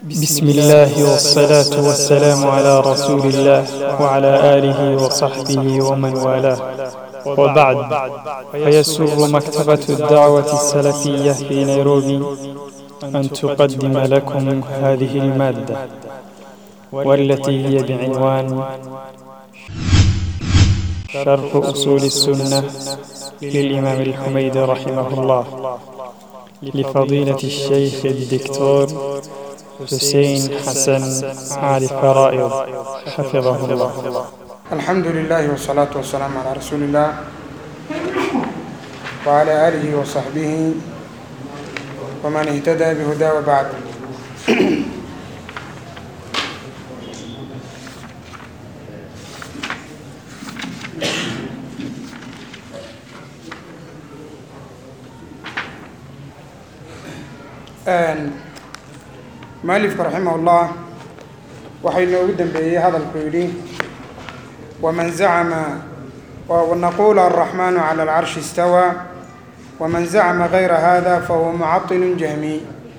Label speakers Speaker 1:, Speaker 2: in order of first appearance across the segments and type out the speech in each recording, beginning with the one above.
Speaker 1: بسم الله والصلاة والسلام على رسول الله وعلى آله وصحبه ومن والاه وبعد فيسر مكتبة الدعوة السلفية في نيروبي أن تقدم لكم هذه المادة والتي هي بعنوان شرح أصول السنة للإمام الحميد رحمه الله لفضيلة الشيخ الدكتور حسين حسن علي فرائض حفظه الله
Speaker 2: الحمد لله والصلاة والسلام على رسول الله وعلى آله وصحبه ومن اهتدى بهداه وبعد مؤلفka رaحimه الlah waxaa inoogu dembeeyey hadalku yidhi وmaن زacma نqul الرحمن عlى العرش اsتوى وmaن زacma غayra hada fahuwa mcaطل جahمي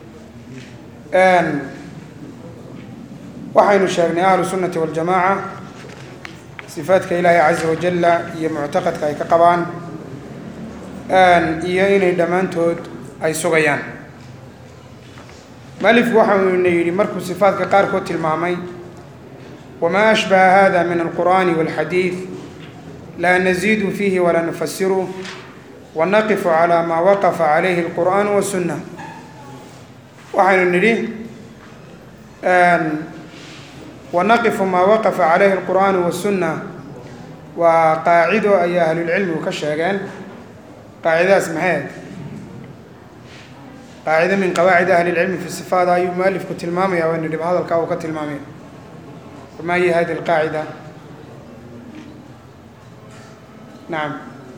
Speaker 2: waxaynu sheegnay ahlu الsunaةi والجamاعة صifaadka ilaahi عaزa وaجل iyo muctaqadka ay ka qabaan iyo inay dhammaantood ay sugayaan malifku waxa uuna yidhi markuu sifaadka qaarkood tilmaamay wamaa ashbaha hada min alqur'ani walxadiid laa naziidu fiihi walaa nufasiru wanaqifu calaa maa waqafa calayhi alqur'aanu wasunna waxaynu nidhi wanaqifu maa waqafa calayhi alqur'aanu wasunna waa qaacido ay ahlulcilmigu ka sheegeen qaacidadaas maxay qaacida min qawaacid ahli اlcilmi fi sifaat ayuu mualifku tilmaamaya waynu dhib hadalkaa uu ka tilmaamaya ma hiy hadi اlqaacida nacam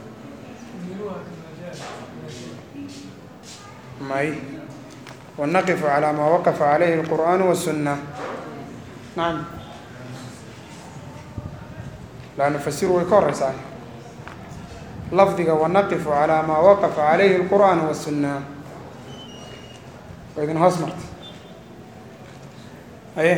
Speaker 2: may wanaqifu calى ma waqafa calayhi اlqur'an wالsuna nacam laa nufasiru way ka horeysaa lafdiga wanaqifu calى ma waqafa calayhi اlqur'an wالsuna waa idin hoos martay aye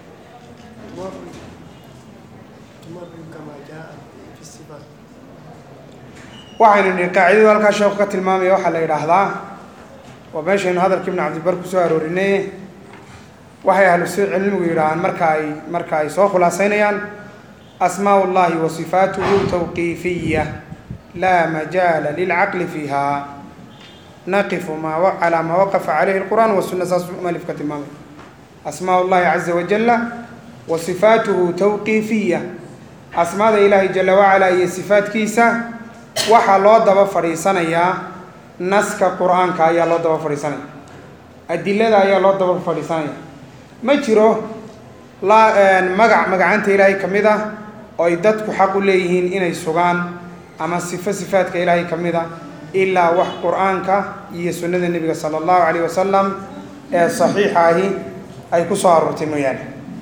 Speaker 2: waxaynu nihi qaacidadu halkaa sheeku ka tilmaamaya waxaa la yidhaahdaa waa meeshaynu hadalka ibn cabdibar kusoo aroorinay waxay ahlu cilmigu yidhaahaan marka ay marka ay soo khulaaseynayaan asmaa اllahi wa sifaatuhu tawqiifiya laa majaala lilcaqli fiiha naqifu ma calaa maa waqafa calayhi اlqur'an wasuna saasuu malifka tilmaamay asmaa اllahi caza wajala wa sifaatuhu tawqiifiya asmaada ilaahay jala wacalaa iyo sifaadkiisa waxaa loo daba fadhiisanayaa naska qur-aanka ayaa loo daba fadhiisanaya adilada ayaa loo daba fadhiisanaya ma jiro la magac magacanta ilaahay ka mid ah oo ay dadku xaq u leeyihiin inay sugaan ama sifo sifaadka ilaahay ka mid a ilaa wax qur-aanka iyo sunnada nebiga sala allahu calayh wasalam ee saxiixa ahi ay ku soo aroortay mooyaane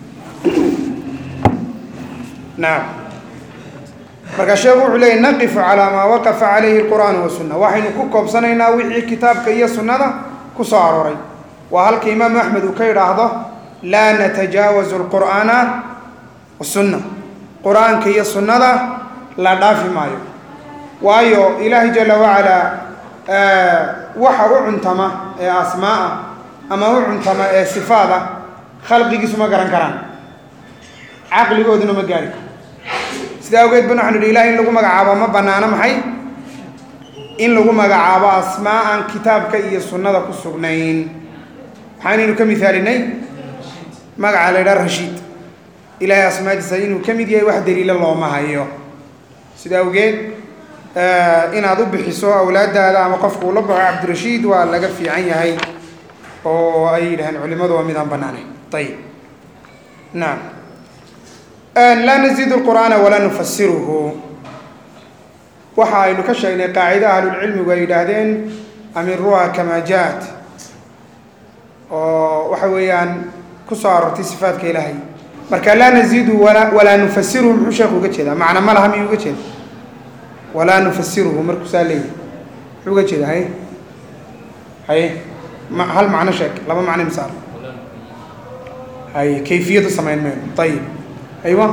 Speaker 2: nacam markaa sheekhu wuxuu leeyay naqifu calaa maa waqafa calayhi alqur'aan wasunna waxaynu ku koobsanaynaa wixii kitaabka iyo sunnada ku soo arooray waa halka imaamu axmed uu ka yidhaahdo laa natajaawazu alqur'aana wasunna qur-aanka iyo sunnada la dhaafi maayo waayo ilaahay jala wacalaa waxa u cuntama ee asmaaa ama u cuntama ee sifaada khalqigiisu ma garan karaan caqligooduna ma gaari karo sidaa awgeed ban waxanu idhi ilahay in lagu magacaabo ma banaano maxay in lagu magacaabo asmaa aan kitaabka iyo sunnada ku sugnayn maxaanaynu ka misaalinay magaca la ydhaha rashiid ilaahay asmaadiisa inuu ka mid yahay wax daliilo looma hayo sida awgeed inaad u bixiso awlaadaada ama qofku ula baxo cabdirashiid waa laga fiican yahay oo ay yidhaheen culimadu waa midaan banaanayn ayib nacam laa naziid lqur'aana walaa nufasiruhu waxa aynu ka sheegnay qaacida ahlulcilmigu ay yidhaahdeen amiruha kama jaat oo waxa weeyaan kusoo aroortay sifaadka ilaahay marka laa naziidu walaa nufasiruhu muxuu sheekhu uga jeedaa macna ma laha miyuu uga jeeda walaa nufasiruhu markuu saa leeyahy muxuu uga jeeda haye haye ma hal macno sheeg laba macno misaal ay kayfiyad u samayn mayno ayib aywa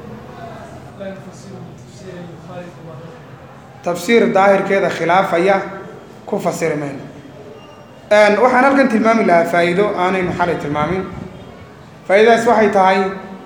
Speaker 2: tafsiir daahirkeeda khilaafaya ku fasiri mayno waxaan halkan tilmaami lahaa faa'iido aanaynu xalay tilmaamin faa'iidadaas waxay tahay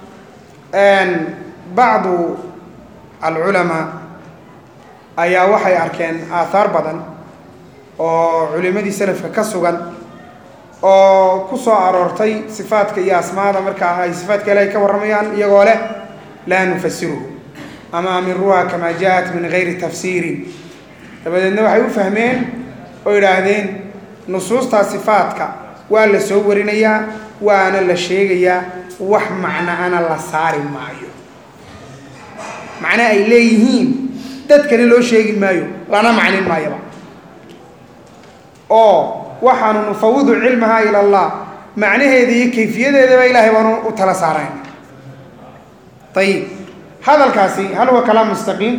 Speaker 2: bacdu alculamaa ayaa waxay arkeen aathaar badan oo culimadii salafka ka sugan oo ku soo aroortay sifaadka iyo asmaada markaa ay sifaadka ilaahay ka warramayaan iyagoo leh laa nufasiruhu ama amiruha kamaa jaa-at min gayri tafsiirin dabadeedna waxay u fahmeen oo idhaahdeen nusuustaa sifaadka waa la soo warinayaa waana la sheegayaa wax macnaana la saari maayo macne ay leeyihiin dadkana loo sheegi maayo lana macnin maayaba oo waxaanu nufawidu cilmaha ila allah macnaheeda iyo kayfiyadeedaba ilaahay baanu u tala saarayn ayib hadalkaasi hal huwa kalaam mustaqiim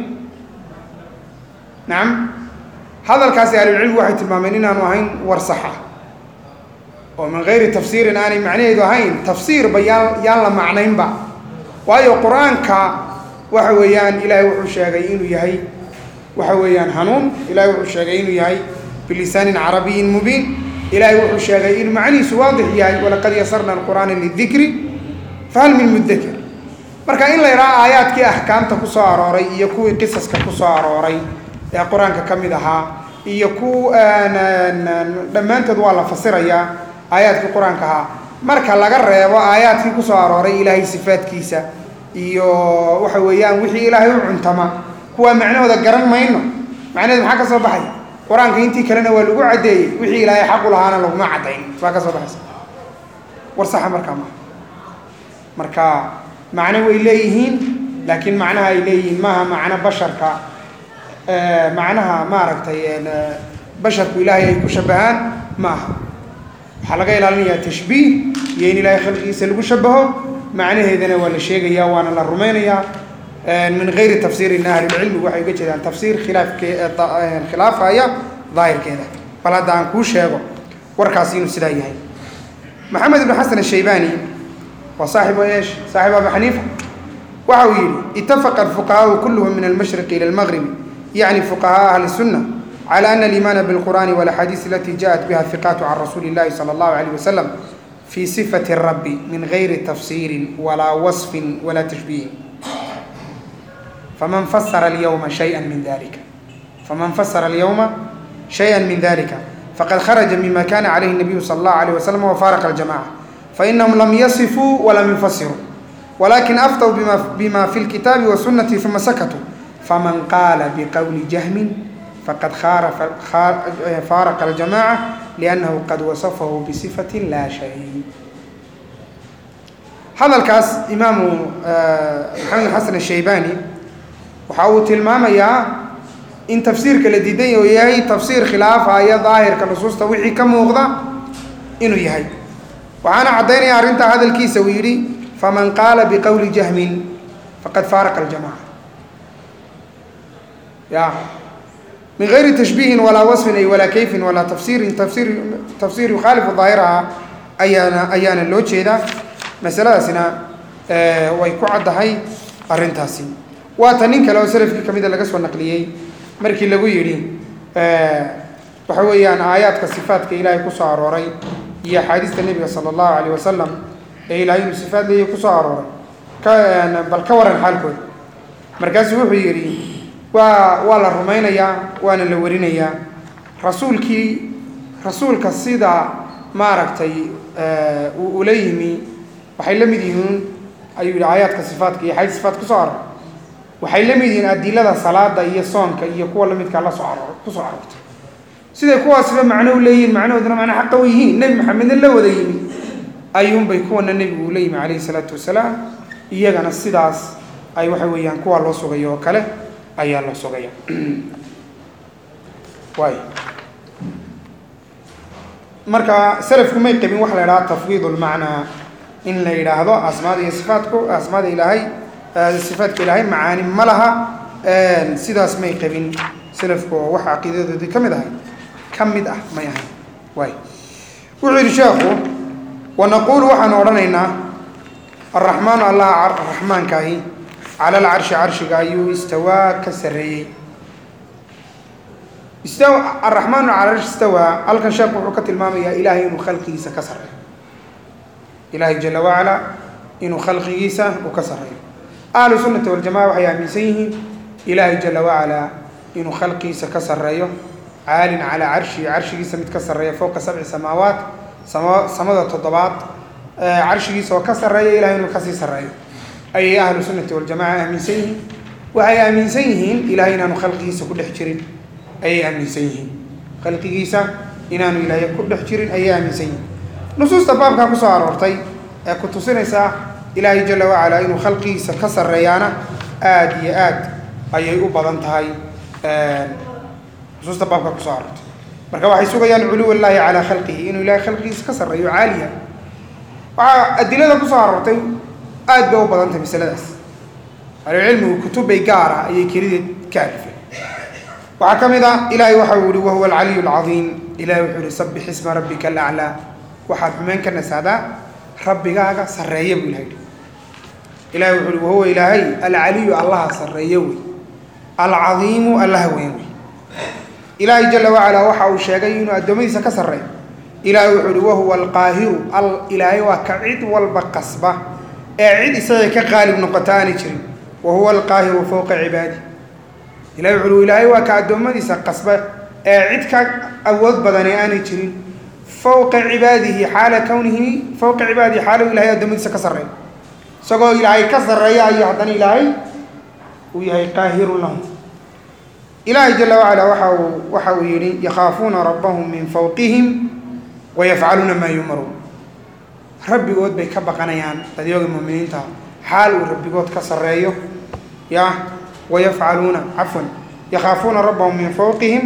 Speaker 2: nacam hadalkaasi ahlulcilmi waxay tilmaameen inaanu ahayn war sax ah oo min gayri tafsiirin aanay macnaheedu ahayn tafsiirba yaan yaan la macnaynba waayo qur-aanka waxa weeyaan ilaahay wuxuu sheegay inuu yahay waxa weeyaan hanuun ilahay wuxuu sheegay inuu yahay bilisaanin carabiyin mubiin ilaahay wuxuu sheegay inuu macnihiisu waadix yahay walaqad yasarna alqur'aana lidikri fahal min mudakir marka in la yidhaha aayaadkii axkaamta ku soo arooray iyo kuwii qisaska ku soo arooray ee qur-aanka ka mid ahaa iyo ku dhammaantood waa la fasirayaa aayaadkii qur-aanka ahaa marka laga reebo aayaadkii kusoo arooray ilaahay sifaadkiisa iyo waxa weeyaan wixii ilaahay u cuntama kuwaa macnahooda garan mayno macnaheedu maxaa ka soo baxay qur-aanka intii kalena waa lagu caddeeyey wixii ilaahay xaq u lahaana laguma caddayn baa ka soo baxaysa war saxa markaa maa marka macno way leeyihiin laakiin macnaha ay leeyihiin maaha macno basharka macnaha maaragtay basharku ilaahay ay ku shabahaan ma aha waxaa laga ilaalinayaa tashbiih iyo in ilaahay khalqigiisa lagu shabaho macnaheedana waa la sheegayaa waana la rumaynayaa min gayri tafsiirin ahlilcilmigu waxay uga jeedaan tafsiir khilaafke khilaafaya daahirkeeda bal hadda aan kuu sheego warkaasi inuu sidaa yahay maxamed ibn xasan ashaybani waa saaxibu eesh saaxibu abi xaniifa waxa uu yidhi itafaqa alfuqahaau kulluhum min almashriqi ila almagribi yacni fuqahaa ahli الsunna على أن الإيمان بالقرآن والأحاديث التي جاءت بها الثقات عن رسول الله صلى الله عليه وسلم في صفة الرب من غير تفسير ولا وصف ولا تشبيه فمن فسر اليوم شيئا من ذلك فمن فسر اليوم شيئا من ذلك فقد خرج مما كان عليه النبي صلى الله عليه وسلم وفارق الجماعة فإنهم لم يصفوا ولم يفسروا ولكن أفتوا بما, بما في الكتاب والسنة ثم سكتوا فمن قال بقول جهم فقد خارف فارق الجماعة لأنه قد وصفه بصفة لا شيء هذا الكاس إمام محمد الحسن الشيباني وحاول تلمام يا إن تفسير كالديدين وياهي تفسير خلاف آية ظاهر كنصوص توحي كم وغضا إنه يهي وأنا عديني أرنت هذا الكيس ويري فمن قال بقول جهم فقد فارق الجماعة يا من غير تشبيه ولا وصف أي ولا كيف ولا تفسير تفسير تفسير يخالف ظاهرها أيانا أيانا لو جيدا مسألة سنا آه ويكو عدهي أرنتاسي واتنين كلو سلف كميدا لقص والنقليي مركي لغو يري آه وحويان آيات كصفات كإلهي كسو عروري هي حديث النبي صلى الله عليه وسلم إلهي صفات لي كسو عروري كان بل كورن حالكم مركز وحو يري waa waa la rumaynayaa waana la warinayaa rasuulkii rasuulka sida maaragtay uu ula yimi waxay la mid yihiin ayuu yidhi aayaadka sifaatka iyo xadiis sifaat kusoo aror waxay la mid yihiin adilada salaada iyo soonka iyo kuwa lamidkaa la soo aroor kusoo aroortay siday kuwaasiba macno u leeyihiin macnahooduna macna xaqa u yihiin nebi maxamedna la wada yimi ayuunbay kuwana nebigu ula yimi calayhi salaatu wasalaam iyagana sidaas ay waxa weeyaan kuwaa loo sugayo oo kale ayaa la sugaya waay marka salafku may qabin waxa la idhaha tafwiid lmacnaa in la yidhaahdo asmaada iyo sifaatku asmaada ilaahay sifaadka ilaahay macaani ma laha sidaas may qabin salafku oo waxa caqiidadoodii ka mid ahay ka mid ah may ahayn waay wuxuu yidhi sheekhu wanaquulu waxaan odhanaynaa araxmaanu allaha raxmaankaahi cala alcarshi carshiga ayuu istawaa ka sarreeyey istaw araxmaanu cala arshi istawaa halkan sheekhu wuxuu ka tilmaamayaa ilaahay inuu khalqigiisa ka sarreeyo ilaahay jala wacala inuu khalqigiisa uu ka sarreeyo ahlu sunnati waljamaca waxay aaminsan yihiin ilaahay jala wacala inuu khalqigiisa ka sarreeyo caalin calaa carshihi carshigiisa mid ka sarreeya fowqa sabci samaawaat sama samada toddobaad carshigiisa oo ka sarreeya ilahay inuu kasii sarreeyo ayay ahlu sunnati waljamaca aaminsan yihiin waxay aaminsan yihiin ilahay inaanu khalqigiisa ku dhex jirin ayay aaminsan yihiin khalqigiisa inaanu ilaahay ku dhex jirin ayay aaminsan yihiin nusuusta baabkaa kusoo aroortay ee ku tusinaysaa ilaahay jala wacala inuu khalqigiisa ka sarreeyaana aada iyo aad ayay u badan tahay nusuusta baabkaa kusoo aroortay marka waxay sugayaan culuw llaahi calaa khalqihi inuu ilahay khalqigiisa ka sarreeyo caaliya waxaa adilada kusoo aroortay aad bay u badan tahay masaladaas ahlucilmigu kutubbay gaar ah ayay kelideed ka alifeen waxaa ka mid ah ilaahay waxa uu yihi wahuwa alcaliyu alcadiim ilahay wuxuu yihi sabbix isma rabbika alaclaa waxaad xumeyn ka nasaadaa rabbigaaga sarreeya buu ilahay ilahay wuxuu yihi wahuwa ilaahay alcaliyu allaha sarreeyo wey alcadiimu allaha weyn wey ilaahay jala wacalaa waxa uu sheegay inuu addoommadiisa ka sarreeyo ilaahay wuxuu yihi wahuwa alqaahiru ilaahay waa ka cid walba qasba ee cid isaga ka qaalib noqota aanay jirin wa huwa alqaahiru fowqa cibaadi ilahay wuxuu yihi ilaahay waa ka addoommadiisa qasba ee cid ka awood badane aanay jirin fowqa cibaadihi xaala kownihi fowqa cibaadihi xaala ilahay addoommadiisa ka sarreeyo isagoo ilaahay ka sarreeya ayuu haddana ilaahay uu yahay qaahirun lahum ilaahay jala wacala waxa uu waxa uu yihi yakhaafuuna rabbahum min fawqihim wayafcaluuna maa yumaruun rabbigood bay ka baqanayaan dadyooga muuminiinta xaal uu rabbigood ka sarreeyo ya wayafcaluuna cafwan yakhaafuuna rabbahum min fawqihim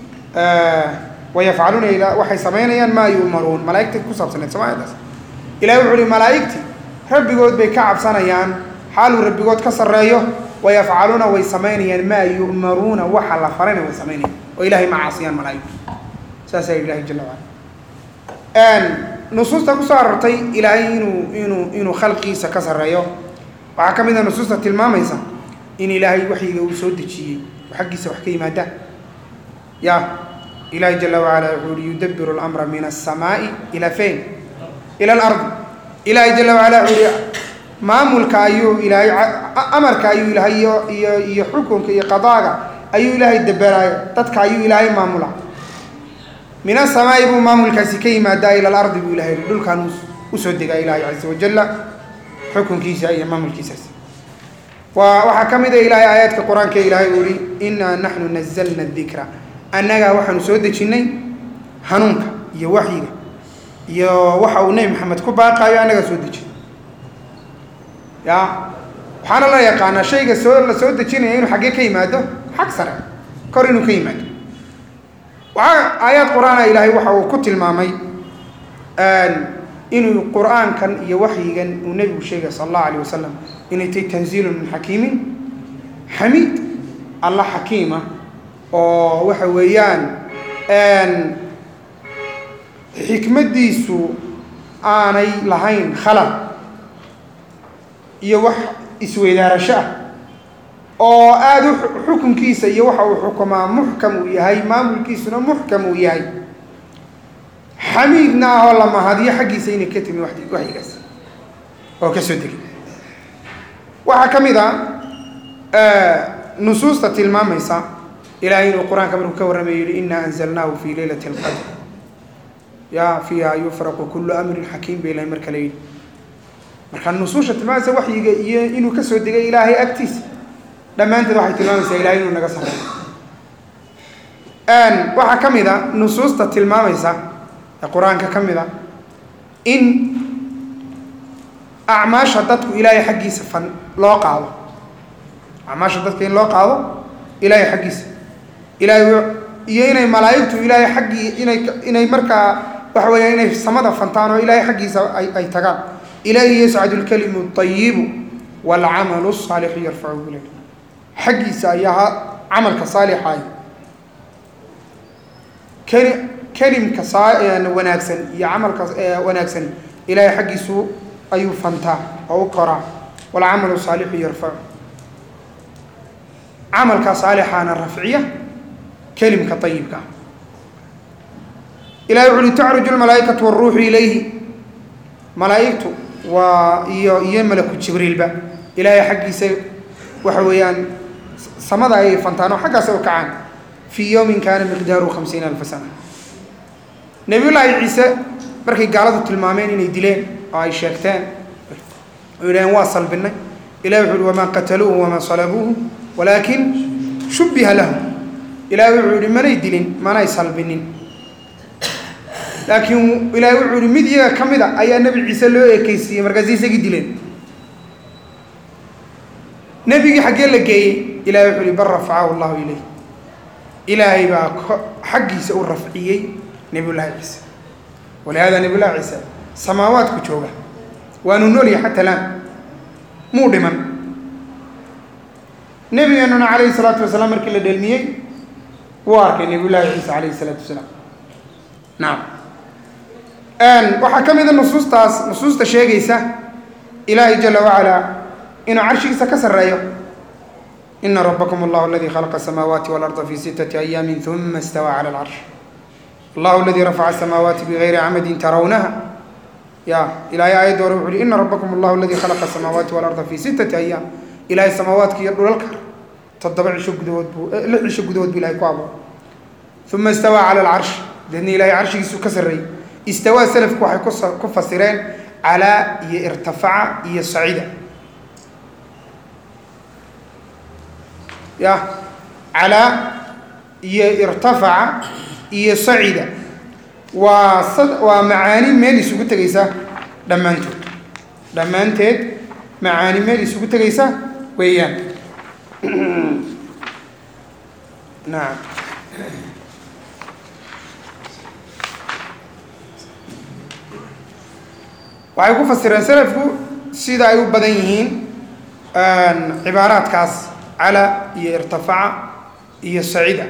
Speaker 2: wayafcaluuna ila waxay samaynayaan maa yu'maruun malaa'igta ku saabsaneed somaalidaas ilahi wuxu uhi malaa'igti rabbigood bay ka cabsanayaan xaal uu rabbigood ka sarreeyo wayafcaluuna way samaynayaan maa yu'maruuna waxa la farayna way samaynayaan oo ilahay ma caasiyaan malaa'igtu saasaa ilahi jala wacala nusuusta kusoo arortay ilaahay inuu inuu inuu khalqigiisa ka sarreeyo waxaa ka mid a nusuusta tilmaamaysa in ilaahay waxyiga uu soo dejiyey oo xaggiisa wax ka yimaada ya ilaahay jala wacala wuxuu uhi yudabiru اlamra min aلsamaa'i ila fayn ila alardi ilaahay jala wacala wuxuu uhi maamulka ayuu ilaahay amarka ayuu ilaahay iyo iyo iyo xukunka iyo qadaaga ayuu ilaahay daberaaya dadka ayuu ilaahay maamula min asamaa'i buu maamulkaasi ka yimaadaa ila alardi buu ilahay yihi dhulkaan usoo degaa ilaahay caza wajalla xukunkiisa iyo maamulkiisaas waa waxaa ka mid a ilaahay aayaadka qur-aanka ilaahay uu yihi innaa naxnu nazalna dikra annagaa waxaanu soo dejinnay hanuunka iyo waxyiga iyo waxa uu nebi maxamed ku baaqaayo annagaa soo dejin ya waxaana la yaqaanaa shayga soo la soo dejinaya inuu xaggee ka yimaado xag sare kor inuu ka yimaado waxaa aayaad qur-aana ilaahay waxa uu ku tilmaamay inuu qur-aankan iyo waxyigan uu nebigu sheegay sala allahu alayh wasalam inay tahay tanziilun min xakiimin xamiid alla xakiima oo waxa weeyaan xikmaddiisu aanay lahayn khalad iyo wax isweydaarasho ah oo aada u xukunkiisa iyo waxa uu xukumaa muxkam uu yahay maamulkiisuna muxkam uu yahay xamiidna ah oo la mahadiyo xaggiisa inay ka timi waxyigaas oo ka soo degay waxaa ka mid a nusuusta tilmaamaysa ilaahay inuu qur-aanka markuu ka warramayo yihi inaa anzalnaahu fii leylati alqadr ya fiiha yufraqu kullu amrin xakiim ba ilahay marka la yidhi marka nusuusha tilmaamaysa waxyiga iyo inuu ka soo degay ilaahay agtiisa dhammaanteed waxay tilmaamaysaa ilahay inuu naga sarreeyo waxaa ka mid a nusuusta tilmaamaysa ee qur-aanka ka mid a in acmaasha dadku ilaahay xaggiisa fan loo qaado acmaasha dadka in loo qaado ilaahay xaggiisa ilaahay iyo inay malaa'igtu ilaahay xaggii inay inay markaa waxa weeya inay samada fantaan oo ilaahay xaggiisa ay ay tagaan ilayhi yascadu lkalimu ayibu waalcamalu saalixu yarfacuhu ilayh xaggiisa ayaa camalka saalixaay keli kelimka wanaagsan iyo camalka wanaagsan ilaahay xaggiisu ayuu fantaa oo u koraa walcamalu saalixu yarfacu camalka saalixaana rafciya kelimka ayibka ilahi wuxu uhi tacruju lmalaa'ikatu waruuxu ilayhi malaa'igtu waa iyo iyo malaku jibriilba ilaahay xaggiisa waxa weeyaan samada ayay fantaan oo xaggaas u kacaan fii yowmin kaana miqdaaru khamsiina alfa sana nebiyullaahi ciise markay gaaladu tilmaameen inay dileen oo ay sheegteen oo yidhaheen waa salbinay ilahi wuxu uhi wamaa qataluuhu wamaa salabuuhu walaakin shubbiha lahu ilahi wuxuu yihi manay dilin manay salbinin laakiin ilaahay wuxuu yihi mid iyaga ka mid a ayaa nebi ciise loo ekeysiiyey markaasi isagii dileen nebigii xaggee la geeyey ilahay wuxuu yihi bal rafacahu allahu ilayh ilaahay baa xaggiisa u rafciyey nebiyullaahi ciise walihaada nebiyullahi ciise samaawaadku jooga waanu noolyahay xata laan muu dhiman nebigeenuna calayhi salaatu wasalaam markii la dheelmiyey wuu arkay nebiyullaahi ciise calayhi salaatu wasalaam nacam waxaa ka mida nusuustaas nusuusta sheegaysa ilaahay jala wacalaa inuu carshigiisa ka sarreeyo ina rabakm allahu aladi khalaqa asamaawaati walarda fi sitati ayaami uma istawaa cala alcarsh allahu aladi rafaca asamaawaati bigayri camadin tarawnaha ya ilahay aayadda hore wuxu uhi ina rabakm allahu aladi khalaqa asamaawaati walarda fi sitati ayaam ilahay samaawaadka iyo dhulalka toddoba cisho gudahood buu lix cisho gudahood buu ilahay ku abuuray uma istawaa cala alcarsh deedna ilahay carshigiisuu ka sarreeyey istawaa selafku waxay kus ku fasireen calaa iyo irtafaca iyo sacida ya calaa iyo irtafaca iyo sacida waa sad waa macaani meel isugu tegaysa dhammaantood dhammaanteed macaani meel isugu tegaysa weeyaan nacam waxay ku fasireen selafku sida ay u badan yihiin cibaaraadkaas cala iyo irtafaca iyo sacida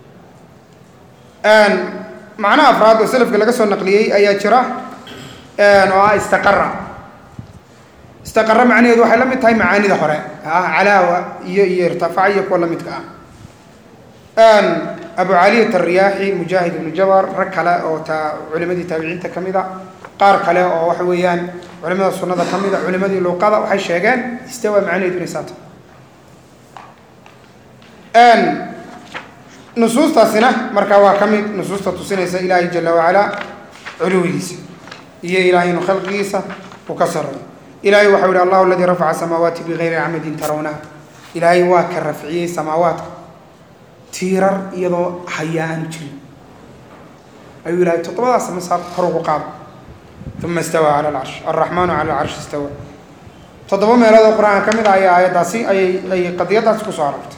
Speaker 2: macnaha afraad oo selafka laga soo naqliyey ayaa jira oo ah istaqara istaqara macnaheedu waxay la mid tahay macaanida hore ah calaawa iyo iyo irtafaca iyo kuwa la midka ah abu caliyat alriyaaxi mujaahid ibnu jabar rag kale oo ta culimadii taabiciinta ka mid a qaar kale oo waxa weeyaan culimada sunnada ka mid a culimadii luuqada waxay sheegeen istawa macnaheedu inay saata nusuustaasina markaa waa ka mid nusuusta tusinaysa ilaahay jala wacalaa culuwigiisa iyo ilaahay inuu khalqigiisa uu ka sarreeyo ilaahay waxau yihi allahu aladii rafaca samaawaati bigayri camadin tarawnaha ilaahay waa ka rafciyey samaawaadka tiirar iyadoo hayaa aanu jirin ayuu ilahay toddobadaas masaar kor ugu qaada uma istawaa cala alcarsh alraxmaanu cala alcarshi istawa toddoba meelood oo qur-aanka ka mid ah ayaa aayaddaasi ayay ayay qadiyaddaasi kusoo arortay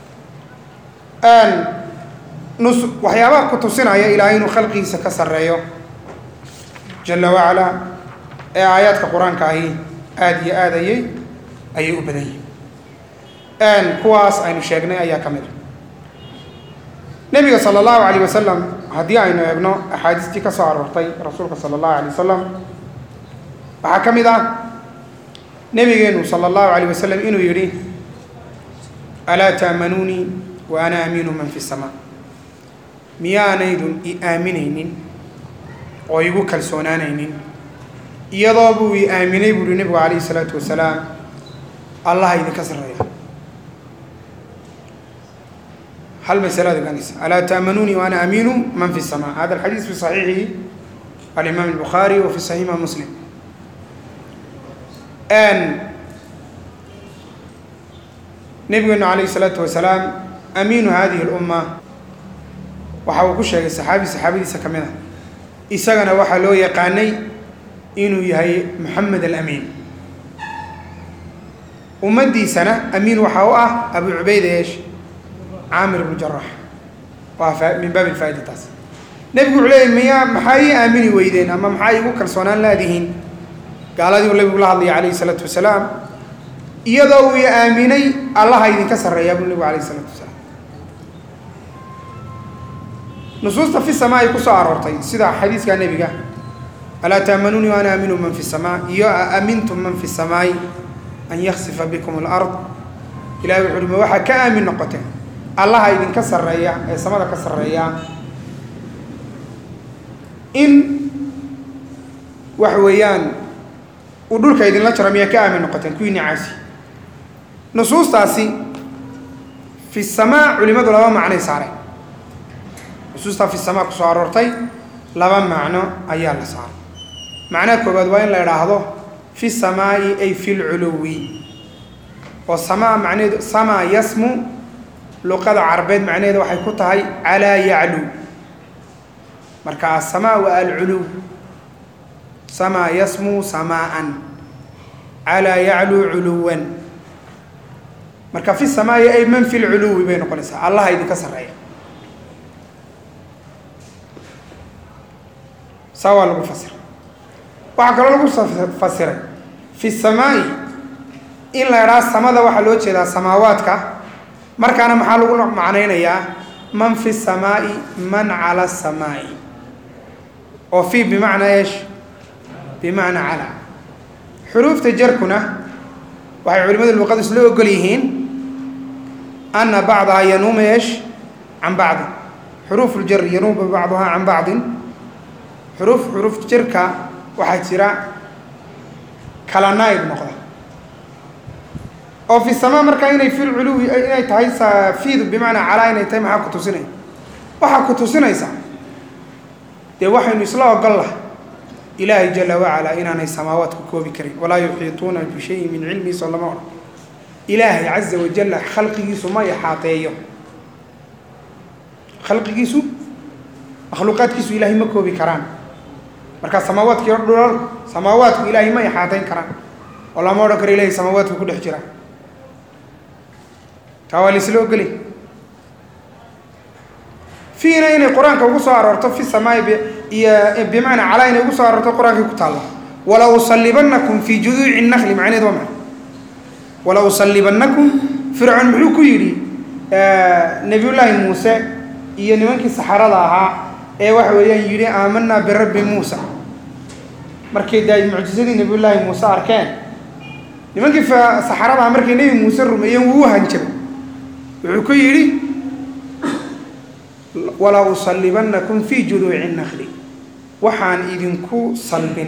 Speaker 2: nus waxyaabaha ku tusinaya ilaahay inuu khalqigiisa ka sarreeyo jala wacalaa ee aayaadka qur-aanka ahi aada iyo aad ayay ayay u badan yihin kuwaas aynu sheegnay ayaa ka mid a nebiga sala allahu alayh wasalam haddii aynu eegno axaadiistii ka soo aroortay rasuulka sala allahu alay wasalam waxaa ka mid ah nebigeenu sala allahu alayh wasalam inuu yidhi alaa taamanuunii wa ana aamiinu man fi samaa miyaanaydun i aaminaynin oo igu kalsoonaanaynin iyadoo buu i aaminay buu uhi nebigu calayhi isalaatu wasalaam allaha idinka sarreeya hal masalaad ogaanaysa alaa taamanuunii wa ana aamiinu man fi samaa hada alxadiis fi saxiixi alimaam albukhaari wa fi saxiix imaam muslim nebigeenu calayhi isalaatu wasalaam amiinu hadihi اlumma waxa uu ku sheegay saxaabi saxaabadiisa ka mid a isagana waxaa loo yaqaanay inuu yahay moxamed alamiin ummaddiisana amiin waxaa u ah abu cubayda eesh caamir ibnu jarax waa min baabi lfaa'ida taas nebigu wuxuu leeyay miyaa maxaa ii aamini weydeen ama maxaa iigu kalsoonaan laadihiin gaaladii uu nebigu la hadlaya calayhi isalaatu wasalaam iyadoo uu i aaminay allaha idinka sarreeyaa buu nebigu alayh isalaatu wasalaam nusuusta fi sama ay ku soo aroortay sida xadiiskaa nebiga alaa taamanuuni ana aaminu man fi samaa iyo aamintum man fi samaai an yaksifa bikum alard ilahay wuxu uhi ma waxaa ka aamin noqoteen allaha idinka sarreeya ee samada ka sarreeya in waxa weeyaan uu dhulka idinla jaro miyaa ka aamin noqoteen kuwii nicaasi nusuustaasi fi samaa culimadu laba macnay saareen nusuustaa fi samaa kusoo aroortay laba macno ayaa la saaray macnaha koowaad waa in la idhaahdo fi samaa'i ay fi lculuwi oo samaa macnaheedu samaa yasmu luqada carabeed macnaheeda waxay ku tahay calaa yaclu marka asamaa waa alculuw samaa yasmu samaa'an calaa yaclu culuwan marka fi samaa'i ay man fi lculuwi bay noqonaysaa allaha idinka sarreeya saa waa lagu fasiray waxaa kaloo lagu fasiray fi samaa'i in la idhaha samada waxaa loo jeedaa samaawaadka markaana maxaa lagu macnaynayaa man fi samaa'i man cala asamaa'i oo fi bimacnaa eesh bimacnaa cala xuruufta jarkuna waxay culimadu luqadu isla ogol yihiin ana bacdaha yanuumu eesh can bacdin xuruuf ljar yanuumu bacduhaa can bacdin xuruuf xuruuf jarka waxaa jira kala naayib noqda oo fi samaa markaa inay fi lculuwi inay tahay fiidu bimacnaa calaa inay tahay maxaa ku tusinaya waxaa ku tusinaysa dee waxaynu isla ogol lahay ilaahay jala wacalaa inaanay samaawaadku koobi karin walaa yuxiituuna bishayin min cilmihi soo lama odhan ilaahay caza wajalla khalqigiisu ma ixaateeyo khalqigiisu makhluuqaadkiisu ilaahay ma koobi karaan markaa samaawaadki dhulalku samaawaadku ilaahay ma ixaateyn karaan oo lama odhan karo ilahay samaawaadku ku dhex jira taa waa laisla ogolay fiina inay qur-aanka ugu soo aroorto fi samaai iyo bimacnaa calaa inay ugu soo aroorto qur-aankay ku taalla wala usallibanakum fii juduuci nakli macneed waa maxay wala usallibanakum fircoon muxuu ku yidhi nebiyullaahi muuse iyo nimankii saxarada ahaa ee waxa weeyaan yidhi aamanaa birabbi muusa markay da mucjisadii nebiyullaahi muuse arkeen nimankii saxarada ahaa markay nebi muuse rumeeyeen wuu u hanjabay wuxuu ku yidhi walaa usallibanakum fii juduuci nakli waxaan idinku salbin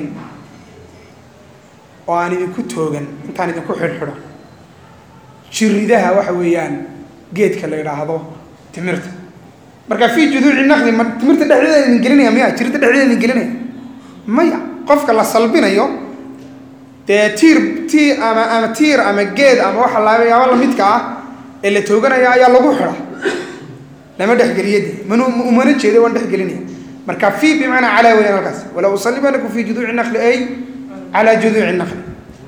Speaker 2: oo aan idinku toogan intaan idinku xidhxidho jiridaha waxa weeyaan geedka la yidhaahdo timirta marka fii juduuci nakli ma timirta dhexdeeda idin gelinaya miya jirida dhexdeeda idin gelinaya maya qofka la salbinayo dee tiir tiir ama ama tiir ama geed ama waxa layaabo lamidka ah ee la tooganaya ayaa lagu xidha lama dhexgeliyadi man umana jeeda waan dhexgelinaya marka fi bimacnaa calaa weyaan halkaas walaa usalibanakum fi juduuci nakli ay calaa juduuci nakli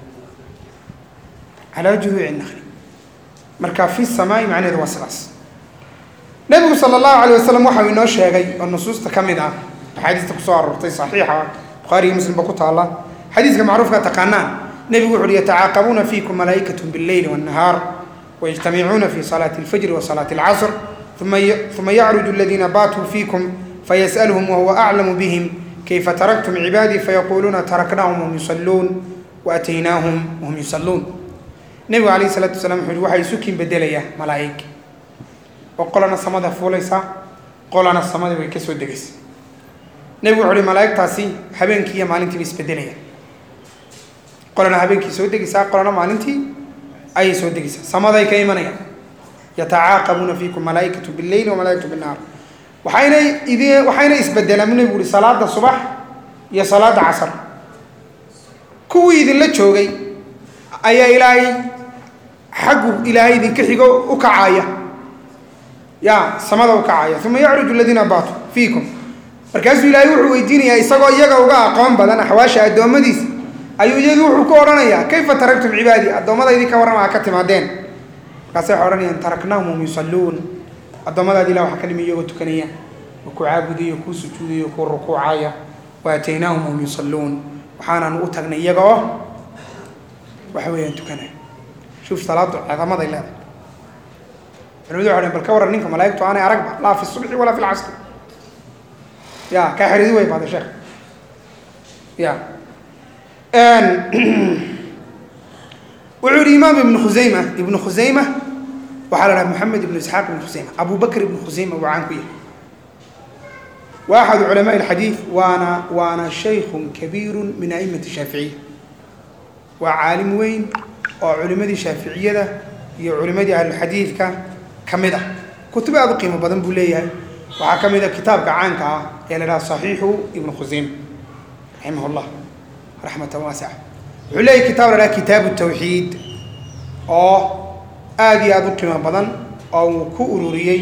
Speaker 2: calaa juduuci nakli marka fi samaai macnaheedu waa sidaas nabigu sala allahu alayh wasalam waxau inoo sheegay oo nusuusta ka mid ah axaadiista kusoo aroortay saxiixa bukhaariyo muslimba ku taalla xadiiska macruufka taqaanaan nebigu wuxu uhi yatacaaqabuuna fiikum malaa'ikatu billeyli waannahaar wayajtamicuuna fi salaati alfajri wa salaati alcasr uma yacruju aladiina baatuu fiikum fayas'alhum wahuwa aclamu bihim kayfa taraktum cibaadii fayaquuluuna taraknaahum wahum yusalluun waataynaahum wahum yusalluun nebigu alayh isalaatu wasalaam wuxu uhi waxaa isu kiin bedelayaa malaa'ig oo qolana samada fuulaysa qolana samada way ka soo degaysa nebigu wuxu uhi malaa'igtaasi habeenkii iyo maalintiiba isbedelaya qolana habeenkii soo degaysaa qolana maalintii ayay soo degaysaa samaday ka imanayaan yatacaaqabuuna fiikum malaaikatu billeyli wamalaaikatu binnaar waxaynay idi waxayna isbedelaan nebigu uhi salaada subax iyo salaada casar kuwii idinla joogay ayaa ilaahay xaggu ilaahay idinka xigo u kacaya ya samada u kacaya uma yacruju aladiina baatuu fiikum markaasuu ilaahay wuxuu weydiinayaa isagoo iyaga uga aqoon badan axwaasha addoommadiisa ayuu iyagii wuxuu ku odhanayaa kayfa taraktum cibaadii addoommadaydii ka warrama a ka timaadeen markaasay waxay odhanayaan taraknaahum hum yusalluun addoommadaadi ilah waxa ka dhimi iyagoo tukanaya oo ku caabudayo kuu sujuudayo kuu rukuucaya wa aataynaahum hum yusalluun waxaanaanu u tagnay iyaga oo waxa weeyaan tukanaya shuuf salaadu ciidamaday leedahay culimadu waxay bal ka warran ninka malaa'igtu aanay aragba laa fi subxi walaa fi lcasri ya kaa xeridi way baada sheekh ya wuxuu yihi imaam ibnu khusayma ibnu khusayma waxaa la dhaha moxamed ibnu isxaaq ibnu khusayma abu bakr ibnu khusayma wuu caan ku yahay wa axadu culamaء اlxadiid waana waana shaykun kabiiru min aimati shaaficiya waa caalim weyn oo culimadii shaaficiyada iyo culimadii ahlulxadiidka ka mid ah kutub aad u qiimo badan buu leeyahay waxaa ka mid a kitaabka caanka ah ee la dhaha صaxiixu ibnu khusayma raximah اllah raxmatan waasica wuxuu leeyahy kitaab la dhaha kitaabu tawxiid oo aada iyo aada u qiimo badan oo uu ku ururiyey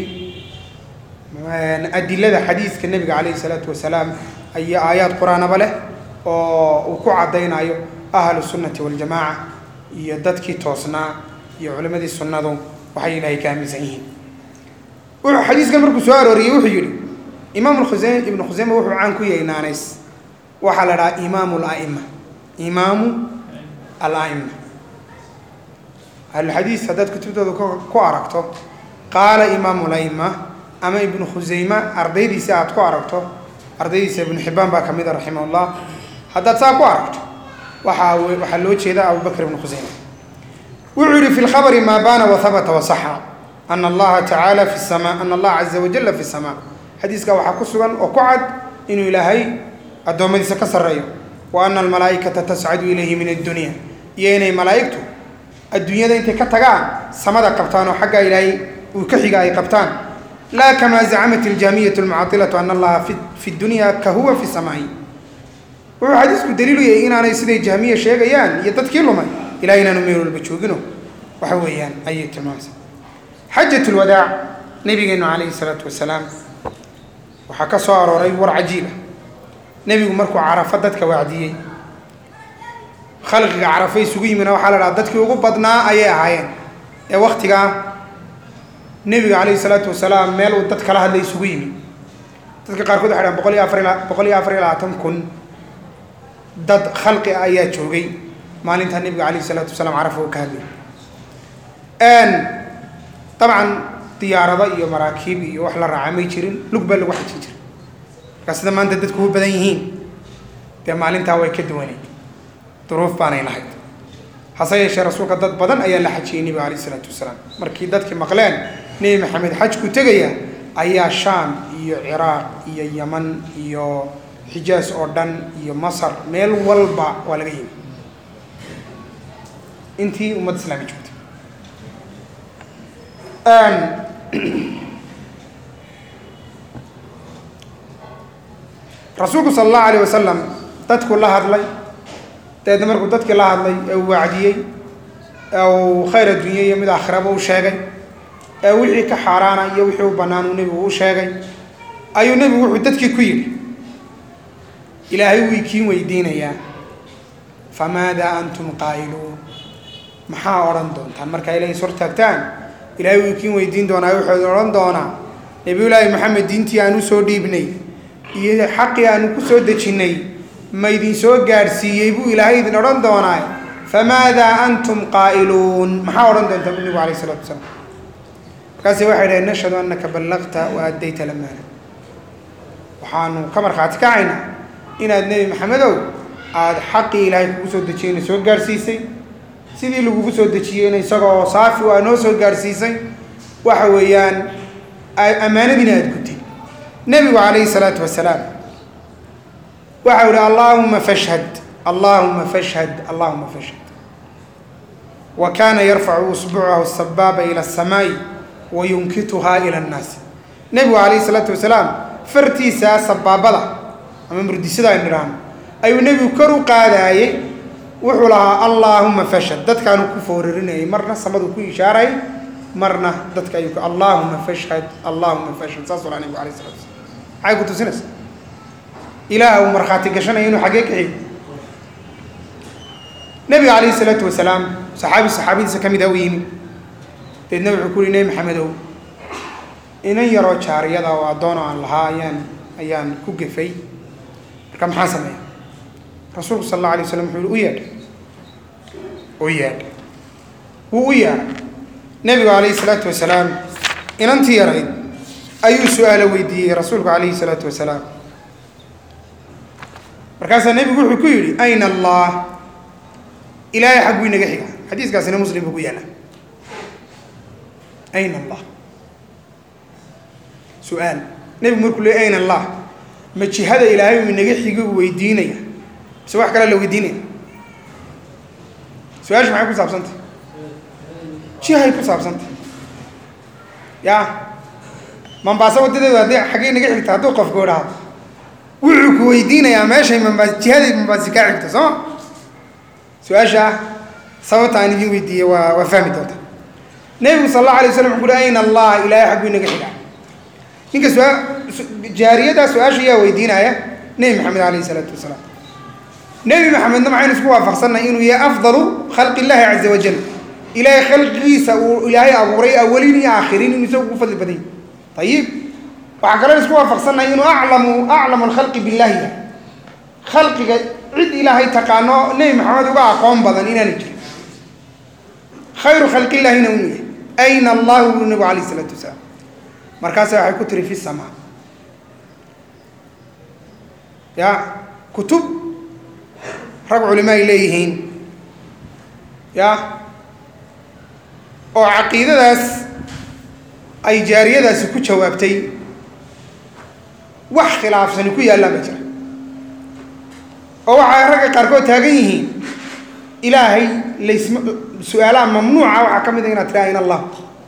Speaker 2: adilada xadiiska nebiga calayhi isalaatu wasalaam iyo aayaad qur-aanaba leh oo uu ku caddaynayo ahlu sunnati waljamaaca iyo dadkii toosnaa iyo culimadii sunnadu waxay ilaahay ka aaminsan yihiin wuxuu xadiiskan markuu soo arooriyey wuxuu yidhi imaam khuseyme ibnu khuseyme wuxuu caan ku yahay naanays waxaa la dhahaa imaamu alaima imaamu alaima ahlulxadiis haddaad kutubtooda ku aragto qaala imaamu laima ama ibnu khuseyme ardaydiisa aad ku aragto ardaydiisa ibnu xibbaan baa ka mid a raximah ullah haddaad saa ku aragto waxaa waxaa loo jeeda abubakr ibnu khuseyme wuxuu yihi fi lkhabri maa baana wahabata wasaxa ana allaha tacaala fi sama ana allaha caza wajala fi samaa xadiiskaa waxaa ku sugan oo ku cad inuu ilaahay addoommadiisa ka sarreeyo wa ana almalaa'ikata tascadu ilayhi min addunya iyo inay malaa'igtu adduunyada intay ka tagaan samada qabtaan oo xaggaa ilaahay uu ka xiga ay qabtaan laa kamaa zacamat iljaamiyatu almucatilatu ana allaha fi fi dunya ka huwa fi samaa'i wuxuu xadiisku daliilu yahay inaanay siday jahmiya sheegayaan iyo dadkii lumay ilahay inaanu meel walba joogino waxa weeyaan ayay tilmaamaysa xajat lwadaac nabigeenu calayhi salaatu wasalaam waxaa ka soo arooray war cajiiba nebigu markuu carafo dadka wacdiyey khalqiga carafo isugu yimina waxaa la dhaha dadkii ugu badnaa ayay ahaayeen ee waktigaa nebiga calayhi salaatu wasalaam meel uu dad kala hadlay isugu yimi dadka qaarkood waxay dhahan boqol iyo afar boqol iyo afar iyo labaatan kun dad khalqi ah ayaa joogay maalintaa nebiga calayhi salaatu wasalaam carafo uu ka hadlay dabcan diyaarado iyo maraakiib iyo wax la raaca may jirin lug baa lagu xajin jiray markaa sida maanta dadku u badan yihiin dee maalintaa way ka duwaneyd duruuf baanay lahayd hase yeeshee rasuulka dad badan ayaa la xajiyey nebiga calayh isalaatu wasalaam markii dadkii maqleen nebi maxamed xajku tegaya ayaa shaam iyo ciraaq iyo yaman iyo xijaas oo dhan iyo masar meel walba waa laga yimi intii ummadda islaami joogtay rasuulku sala allahu alayh wasalam dadku la hadlay dabeedna markuu dadkii la hadlay ee uu wacdiyey ee uu khayr adduunya iyo mid aakhiraba u sheegay ee wixii ka xaaraana iyo wixii u bannaan uu nebigu u sheegay ayuu nebigu wuxuu dadkii ku yidhi ilaahay wuu ikiin weydiinayaa famaadaa antum qaa'iluun maxaa odhan doontaan markaa ilahay is hortaagtaan ilahay wuu ikiin weydiin doonaa wuxuu odhan doonaa nebiyullaahi maxamed diintii aan u soo dhiibnay iyo xaqii aanu ku soo dejinnay ma idin soo gaadhsiiyey buu ilaahay idin odhan doonaa famaadaa antum qaa'iluun maxaa odhan doontaa bu nebigu alayh isalatu wasalaam markaase waxay dhaheen nashhadu annaka ballaqta wa addayta lamaana waxaanu ka markhaati kacaynaa inaad nebi maxamedow aada xaqii ilaahay kugu soo dejiyeyna soo gaadhsiisay sidii lagugu soo dejiyeyna isagoo saafi waa noo soo gaadhsiisay waxa weeyaan ammaanadiina aada gutay nebigu calayhi salaatu wasalaam waxau ihi allaahuma fashhad allaahuma fashhad allaahuma fashhad wa kaana yarfacu usbuucahu sabaaba ila asamaa'i wa yunkituhaa ila annaasi nebigu calayhi salaatu wasalaam fartiisaa sabaabada ama murdisada aynu idhaahno ayuu nebigu kor u qaadaayey wuxuu lahaa allaahuma fashhad dadkaanu ku foorarinayay marna samaduu ku ishaaray marna dadka ayuu allaahuma fashhad allaahuma fashhad saasuu lahaa nebigu alayh salatu wasalaam maxay ku tusinaysa ilaah uu markhaati gashanaya inuu xaggee kaxiy nebiga calayhi salaatu wasalaam saxaabi saxaabadiisa ka mid ah u yimi deedna wuxuu ku yihi nebi maxamedow inan yaroo jaariyada oo addoon oo aan lahaa ayaan ayaan ku gefay marka maxaa sameeya rasuulku sal alla alay waslam wuxuu yihi u yeedha u yeedha wuu u yeedhay nebigu calayhi salaatu wasalaam inantii yarayd ayuu su-aalo weydiiyey rasuulku calayhi salaatu wasalaam markaasaa nebigu wuxuu ku yidhi ayna allah ilaahay xagguu inaga xiga xadiiskaasina muslim buu ku yaalla ayna allah su-aal nebigu markuu le ayna allah ma jihada ilaahay uu inaga xigo uu weydiinaya mise wax kale la weydiinaya su-aashu maxay ku saabsantay jihay ku saabsantay ya mambaasa wadadeedu haddii xaggey naga xigta hadduu qofku idhaahdo wuxuu ku weydiinayaa meeshay mambaas jihaday mambaasi kaa xigto sooma su-aasha sababta aan idin weydiiyey waa waa fahmi doonta nebigu sal allahu alay waslam wuxuu uhi ayna allah ilaahay xagguu inaga xigaa ninka su jaariyadaa su-aasha yaa weydiinaya nebi maxamed alayhi isalaatu wasalaam nebi maxamedna maxaynu isku waafaqsannahay inuu yahay afdalu khalqi illahi caza wajal ilaahay khalqigiisa uu ilaahay abuuray awalin iyo aakhiriin inuu isagu ugu fadli badan yahy ayib waxaa kaloo isku waafaqsannahay inuu aclamu aclamu alkhalqi billahi yahay khalqiga cid ilaahay taqaano nebi maxamed uga aqoon badan inaana jirin khayru khalqi illahina uu yahay ayna allahu buu nebigu alayh isalaatu wasalaam markaasa waxay ku tiri fi samaa ya kutub rag culimo ay leeyihiin ya oo caqiidadaas ay jaariyadaasi ku jawaabtay wax khilaafsani ku yaallaan ba jira oo waxay ragga qaarkood taagan yihiin ilaahay laysma su-aalaha mamnuuca waxaa ka mid a inaad tiraa ayna allah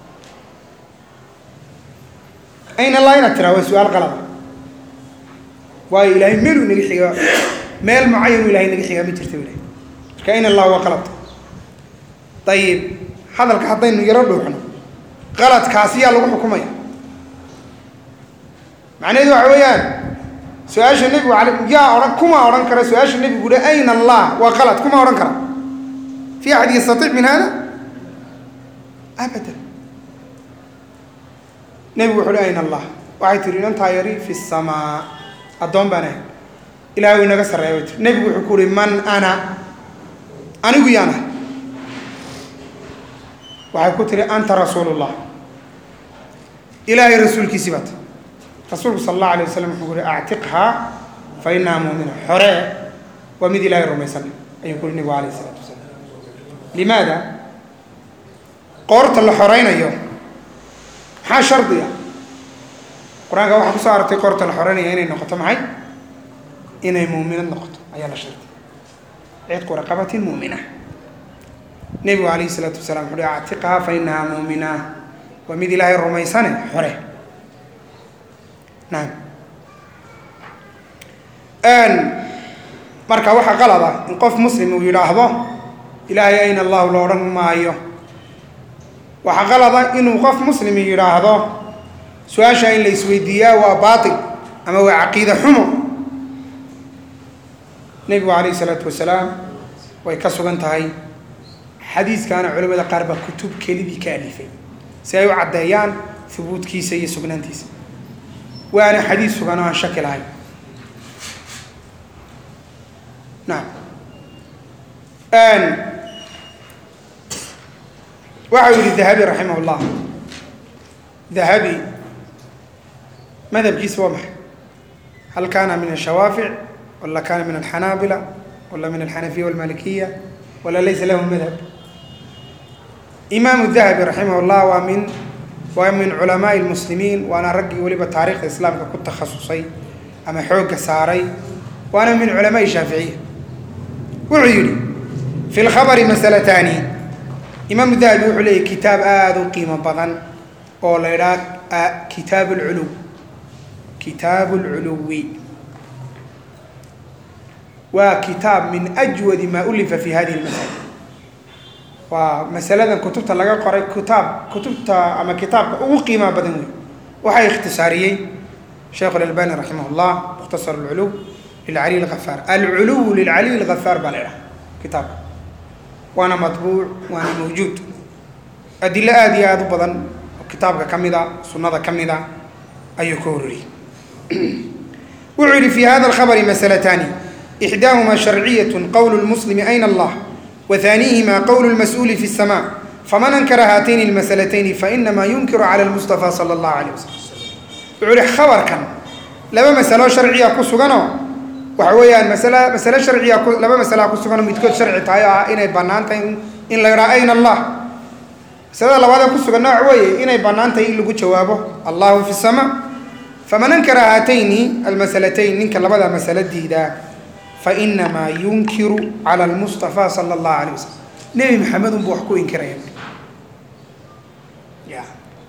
Speaker 2: ayna allah inaad tiraa waa su-aal qalada waayo ilaahay meeluu inaga xigaa meel mucayan u ilahay naga xigaa ma jirta ilahay marka ayna allah waa qalad ayib hadalka haddaynu yaro dhuuxno qaladkaasi yaa lagu xukumaya macnaheedu waxa weeyaan su-aasha nebigu al yaa odhan kuma odhan kara su-aasha nebigu uhi ayna allah waa qalad kuma odhan kara fi axad yastaiic min hada abadan nebigu wuxu uhi ayna allah waxay tihi inantaa yari fi samaa addoon baan ahay ilahay u inaga sarreeya bay tiri nebigu wuxuu ku uhi man ana anigu yaan ahay waxay ku tihi anta rasuulu llah ilaahay rasuulkiisii baata rasuulku sala allahu alay wasalam wuxuu uhi actiqhaa fa inaha muumina xoree waa mid ilaahay rumaysan ayuu ku uhi nebigu alayh isalaatu wasalaam limaada qoorta la xoreynayo maxaa shardiga qur-aanka waxaa kusoo aragtay qoorta la xoreynaya inay noqoto maxay inay muuminad noqoto ayaa la shardiya cidqu raqabatin muumina nebigu alayh isalaatu wasalaam wuxu uhi actiqhaa fa inahaa muumina waa mid ilaahay rumaysane xore naam marka waxaa qalada in qof muslim uu yidhaahdo ilaahay ayna allahu la odhan maayo waxaa qalada inuu qof muslim yidhaahdo su-aasha in la isweydiiyaa waa baatil ama waa caqiide xumo nebigu calayh isalaatu wasalaam way ka sugan tahay xadiiskaana culamada qaar baa kutub kelidii ka alifay si ay u caddeeyaan hubuudkiisa iyo sugnaantiisa waana xadiis sugan oo aan shaki lahayn naam waxa uu yihi dahabi raximah اllah dahabi madhabkiisa waa maxay hal kana min ashawaafic wala kana min alxanaabila wala min alxanafiya walmalikiya wala laysa lahu madhab imaamu dahabi raximah اllah waa min waa min culamaai lmuslimiin waana raggii weliba taarikhda islaamka ku takhasusay ama xoogga saaray waana min culamaai shaaficiya wuxuu yidhi fi lkhabari masalataani imaamu dahabi wuxuu leeyahy kitaab aada u qiimo badan oo la idhaha kitaab lculuw kitaabu lculuwi waa kitaab min ajwadi maa ulifa fi hadihi lmasala waa masaladan kutubta laga qoray kitaab kutubta ama kitaabka ugu qiimaa badan wey waxaa ikhtisaariyey sheikh اlalbani raximah اllah mukhtasar اlculuw lilcaliy اlgafaar alculuw lilcaliy اlgafaar baa la idhaha kitaabka waana matbuuc waana mawjuud adilo aada iyo aada u badan oo kitaabka ka mid a sunnada ka mid a ayuu ka hororiyey wuxuu yihi fi hada alkhabri masalataani ixdaahuma sharciyaة qowl lmuslimi ayna allah وثانيهما قول المسؤول في السماء فمن أنكر هاتين المسألتين فإنما ينكر على المصطفى صلى الله عليه وسلم وعلي خبر كان لما مسألة شرعية كسغانو waxa weeyaan masale masale sharciya ku laba masalaa ku sugan oo midkood sharci tahay oo ah inay bannaan tahay in- in la yidhaha ayna allah masalada labaad ee ku sugan nooc weeye inay bannaan tahay in lagu jawaabo allahu fi sama faman ankara haatayni almasalatayn ninka labada masalo diidaa fainamaa yunkiru cala almustafa sala allahu alayh wasalam nebi maxamed unbuu wax ku inkiraya ya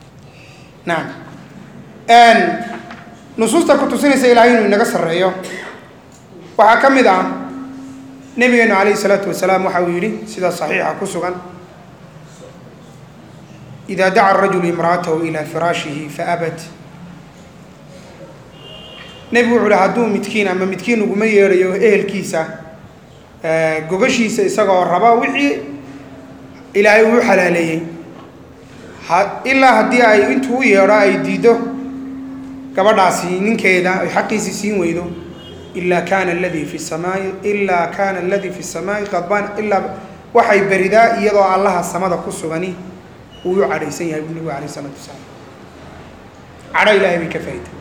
Speaker 2: nacam nusuusta ku tusinaysa ilaahay inuu inaga sarreeyo waxaa ka mid ah nebigeenu calayhi salaatu wasalaam waxa uu yidhi sida saxiixa ku sugan ida daca arajulu imra'atahu ilaa firaashihi faabat nebigu wuxuu uhi hadduu midkiin ama midkiin uguma yeedhayo ehelkiisa gogashiisa isagoo raba wixii ilaahay uu xalaaleeyey ha ilaa haddii ay intuu u yeedho ay diiddo gabadhaasi ninkeeda ay xaqiisii siin weydo ilaa kaana aladii fi samaai ilaa kaana aladii fi samaai qadbaan ilaa waxay beridaa iyadoo allaha samada ku sugani uu u cadhaysan yahay buu nebigu alayh isalaatu wasalaam cadho ilaahay bay ka faa'iday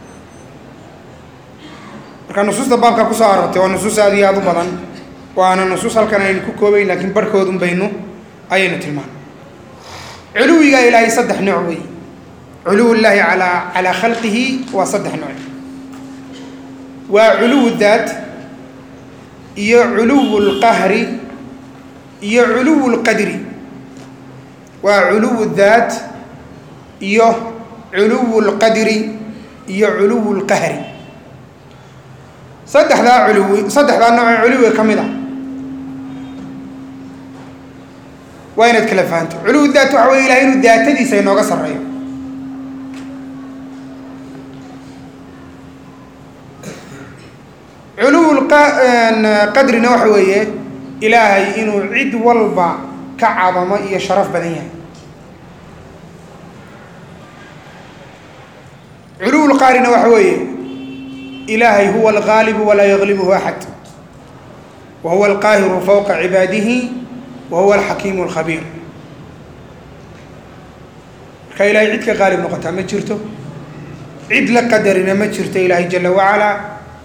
Speaker 2: marka nusuusta baabka kusoo aroortay waa nusuus aad iyo aad u badan waana nusuus halkan aynu ku koobayn laakiin barhkoodun baynu ayaynu tilmaanay culuwiga ilaahay saddex nooc weeye culuw llaahi alaa calaa khalqihi waa saddex nooc waa culuw daat iyo culuw lqahri iyo culuw lqadri waa culuw daat iyo culuw lqadri iyo culuw lqahri saddexdaa culuwi saddexdaa nooc ee culuwiga ka mid ah waa inaad kala fahanto culuw daat waxa wey ilahay inuu daatadiisa inooga sarreeyo culuw qadrina waxa weeye ilaahay inuu cid walba ka cadamo iyo sharaf badan yahay culuw lqaarina waxa weeye ilaahay huwa algaalibu walaa yaglibuhu axad wa huwa alqaahiru fowqa cibaadihi wa huwa alxakiimu alkhabiir marka ilaahay cid ka qaalib noqotaa ma jirto cid la qadarina ma jirto ilaahay jala wacalaa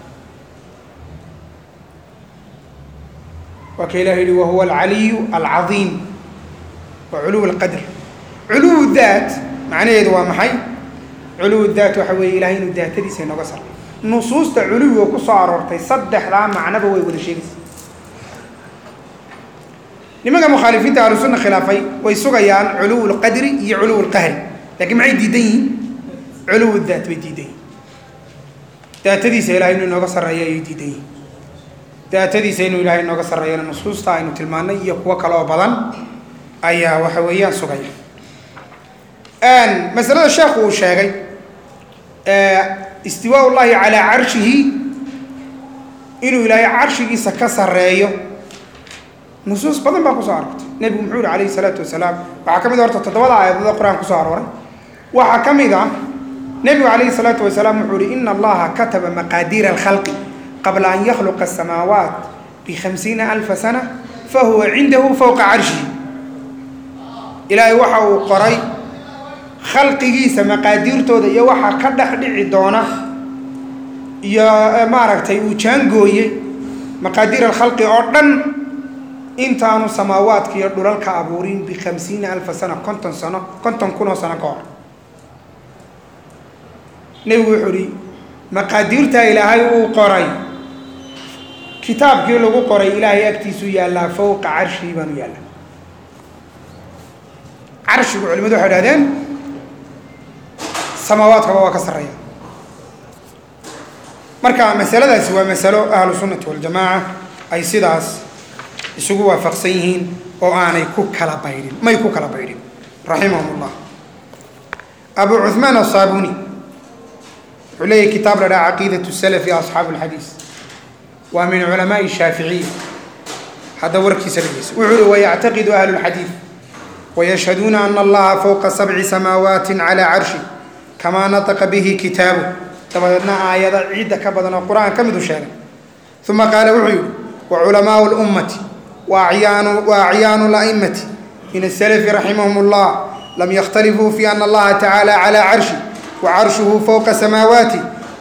Speaker 2: waa ka ilahi yihi wahuwa alcaliyu alcadiim waa culuw alqadr culuw daat macnaheedu waa maxay culuw daat waxa weeye ilahay inuu daatadiisa inooga saro nusuusta culuwiga ku soo aroortay saddexdaa macnoba way wada sheegaysa nimanka mukhaalifiinta ahlu sunna khilaafay way sugayaan culuw lqadri iyo culuw lqahri lakiin maxay diidan yihiin culuw daat bay diidan yihin daatadiisa ilahay inuu inooga sarreeyo ayay diidan yihin daatadiisa inuu ilaahay inooga sarreeyana nusuusta aynu tilmaanay iyo kuwo kale oo badan ayaa waxa weeyaan sugaya masalada sheekhu uu sheegay istiwaa llahi calaa carshihi inuu ilaahay carshigiisa ka sarreeyo nusuus badan baa kusoo aroortay nebigu muxuu yihi alayhi salaatu wasalaam waxaa ka mid a horta toddobada aayadood oo qur-aan kusoo arooray waxaa ka mid ah nebigu calayhi salaatu wasalaam wuxuu yihi ina allaha kataba maqaadiira alkhalqi qabla an yakhluqa asamaawaat bikhamsiina alfa sana fahuwa cindahu fowqa carshihi ilaahay waxa uu qoray khalqigiisa maqaadiirtooda iyo waxa ka dhex dhici doona iyo maaragtay uu jaangooyey maqaadiir alkhalqi oo dhan intaanu samaawaadka iyo dhulalka abuurin bikhamsiina alfa sana konton sano konton kun oo sano ka hor nebigu wuxuu ihi maqaadiirtaa ilaahay uu qoray kitaabkii lagu qoray ilaahay agtiisuu yaallaa fowqa carshii baanu yaallaa carshigu culimadu waxay dhahdeen samaawaadkaba waa ka sarreeya marka masaladaasi waa masalo ahlu sunnati waljamaaca ay sidaas isugu waafaqsan yihiin oo aanay ku kala baydhin may ku kala baydhin raximahum ullah abu cuثmaan aلsaabuni wuxuu leeyahy kitaab la dhaha caqiidaة الsلfi asxaabu اlxadiis waa min culamaءi الshaaficiya hadda warkiisa dhegeysa wuxuu uhi wayactaqidu ahlu اlxadiid wayashhaduuna ana allaha fowqa sabci samaawaati calى carshi kamaa naطqa bihi kitaabu dabadeedna aayada ciidda ka badan oo qur-aan ka midu sheegay uma qaala wuxuu yihi waculamaau اlummati waacyaanu اla'imati min الslfi raximahum اllah lam yktalifuu fi ana allaha tacaalى calى carshi wacarshuhu fowqa samaawaati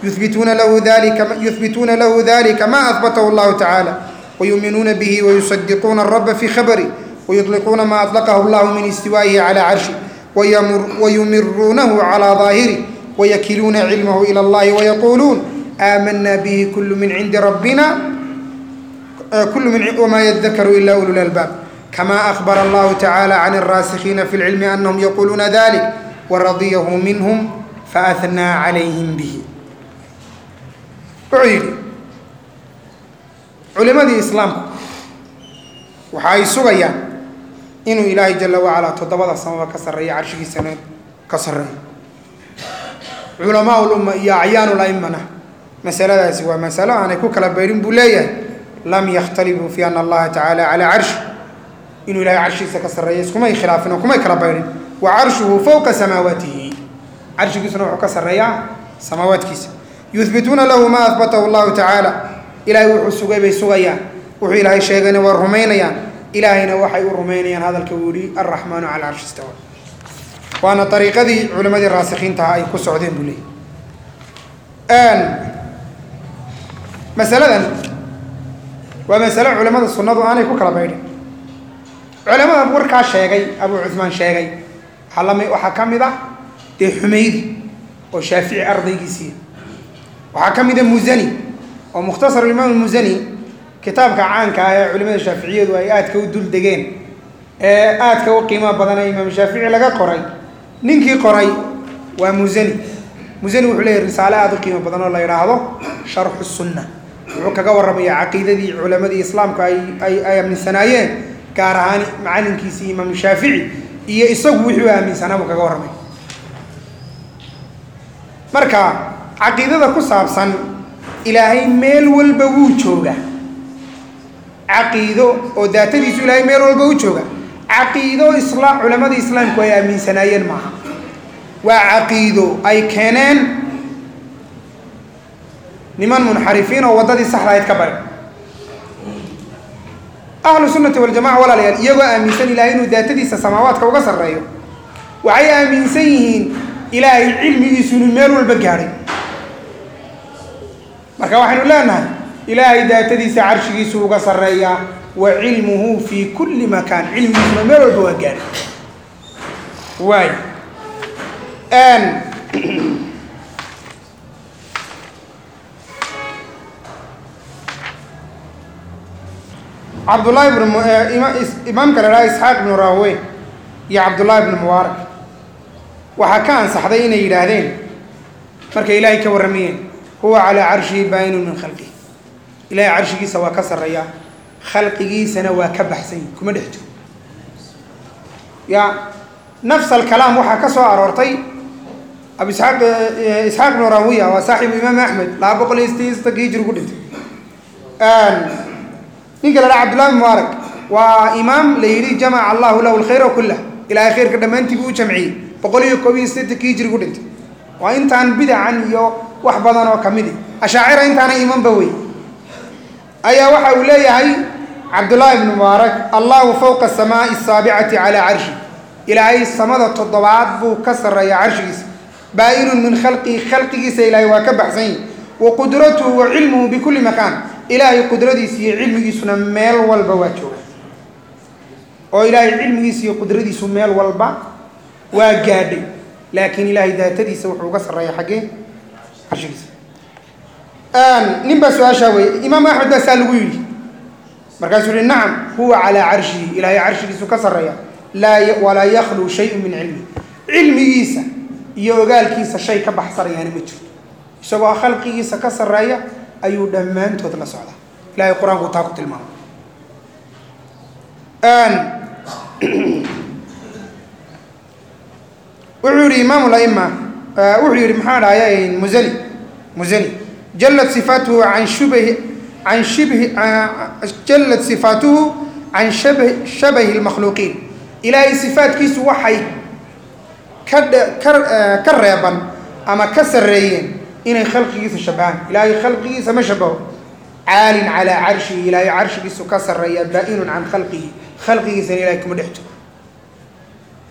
Speaker 2: yuhbituuna lahu dalika yuhbituuna lahu dalika ma ahbatahu allahu tacaala wayuuminuuna bihi wayusadiquuna araba fi khabari wayuطliquuna ma aطlaqahu allahu min istiwaa'ihi calى carshi wayumiruunahu calى daahiri wayakiluuna cilmahu ilى اllahi wayaquuluun aamana bihi kulu min cindi rabbina kulu min wma yadakaru ila ulu lalbaab kama akbara allahu tacaala can الraasikiina fi اlcilmi anahum yaquluuna dalik waradiyahu minhm faahnaa calayhim bihi wuxuu yidhi culimadii islaamku waxa ay sugayaan inuu ilaahay jala wacalaa toddobada samaba ka sarreeya carshigiisana ka sarreeyo culamaa ulumma iyo acyaanu laimana masaladaasi waa masalo aanay ku kala bayrin buu leeyahay lam yakhtalifuu fi ana allaha tacaala calaa carshi inuu ilahay carshigiisa ka sarreeya iskumay khilaafin oo kumay kala bayrin wa carshuhu fowqa samaawaatihi carshigiisuna wuxuu ka sarreeyaa samaawaadkiisa yuhbituuna lahu ma ahbatahu allahu tacaala ilaahay wuxuu sugay bay sugayaan wuxuu ilaahay sheegayna waa rumaynayaan ilaahayna waxay u rumaynayaan hadalka uu yihi alraxmaanu cala carshi istawa waana ariiqadii culimadii raasikiintaha ay ku socdeen buu leeyay masaladan waa masalo culimada sunnadu aanay ku kala baydhin culamada warkaa sheegay abuu cuhmaan sheegay waxaa lami waxaa ka mid ah dee xumeydi oo shaafici ardaygiisiiya waxaa ka mid a musani oo mukhtasar imaam musani kitaabka caanka ah ee culimada shaaficiyadu ay aadka u dul degeen ee aadka u qiimo badan ee imaam shaafici laga qoray ninkii qoray waa musani musani wuxuu leeyahy risaale aada u qiimo badan oo la yidhaahdo sharxu sunna wuxuu kaga warramayaa caqiidadii culamadii islaamku ay ay ay aaminsanaayeen gaar ahaan macalinkiisii imaamu shaafici iyo isagu wixii u aaminsanaa buu kaga warramay marka caqiidada ku saabsan ilaahay meel walba wuu jooga caqiido oo daatadiisu ilaahay meel walba u jooga caqiido isla culamadii islaamku ay aaminsanaayeen maaha waa caqiido ay keeneen niman munxarifiin oo waddadii saxda ahayd ka bari ahlu sunnati waljamaca walaalayaal iyagoo aaminsan ilahay inuu daatadiisa samaawaadka uga sarreeyo waxay aaminsan yihiin ilaahay cilmigiisu inuu meel walba gaadhay marka waxaynu leenahay ilaahay daatadiisa carshigiisu uga sarreeyaa wa cilmuhu fii kulli makaan cilmigiisuna meel walba waa gaadhay waay cabdullahi ibn imaamka la dhaha isxaaq ibnu rahwe iyo cabdullahi ibnu mubaarak waxaa ka ansaxday inay yidhaahdeen markay ilaahay ka warramayeen huwa calaa carshihi baayinun min khalqihi ilaahay carshigiisa waa ka sarreeyaa khalqigiisana waa ka baxsan yihi kuma dhex jiro ya nafs alkalaam waxaa ka soo aroortay abu isxaaq isxaaq ibnu rawiya waa saaxibu imaam axmed laba boqol iyo sideed soddonka hijri ku dhintay ninka la dhaha cabdullahi bin mubaarak waa imaam la yidhi jamaca allahu lahu alkhayra kullah ilaahay khayrka dhammaantii buu u jamciyey boqol iyo koob iyo siddeetanka hijri ku dhintay waa intaan bidacan iyo wax badan oo kamidi ashaacira intaana imanba wey ayaa waxa uu leeyahay cabdullaahi ibnu mubaarak allahu fowqa asamaai asaabicati calaa carshi ilaahay samada toddobaad buu ka sarreeyaa carshigiisa baa-inun min khalqihi khalqigiisa ilaahay waa ka baxsan yihi wa qudratuhu wa cilmuhu bikulli makaan ilaahay qudradiisa iyo cilmigiisuna meel walba waa jooga oo ilaahay cilmigiisa iyo qudradiisu meel walba waa gaadhay laakiin ilaahay daatadiisa wuxuu uga sarreeya xaggee carshigiisa nin baa su-aashaa weeye imaam axmed baa saa lagu yidhi markaasuu yihi nacam huwa calaa carshihi ilaahay carshigiisu ka sarreeya laa walaa yakhluu shayun min cilmi cilmigiisa iyo ogaalkiisa shay ka baxsanayaana ma jirto isagoo khalqigiisa ka sarreeya ayuu dhammaantood la socdaa ilahay qur-aanku taa ku tilmaamay wuxuu yihi imaam laima wuxuu yihi maxaa dhahaya musani musani jallat sifaatuhu an shubhi an shibhi jallat sifaatuhu can shab shabahi lmakhluuqiin ilaahay sifaatkiisu waxay ka ka ka reeban ama ka sarreeyeen inay khalqigiisa shabahaan ilaahay khalqigiisa ma shabaho caalin calaa carshihi ilaahay carshigiisu ka sarreeya baa-inun can khalqihi khalqigiisana ilahay kuma dhex jiro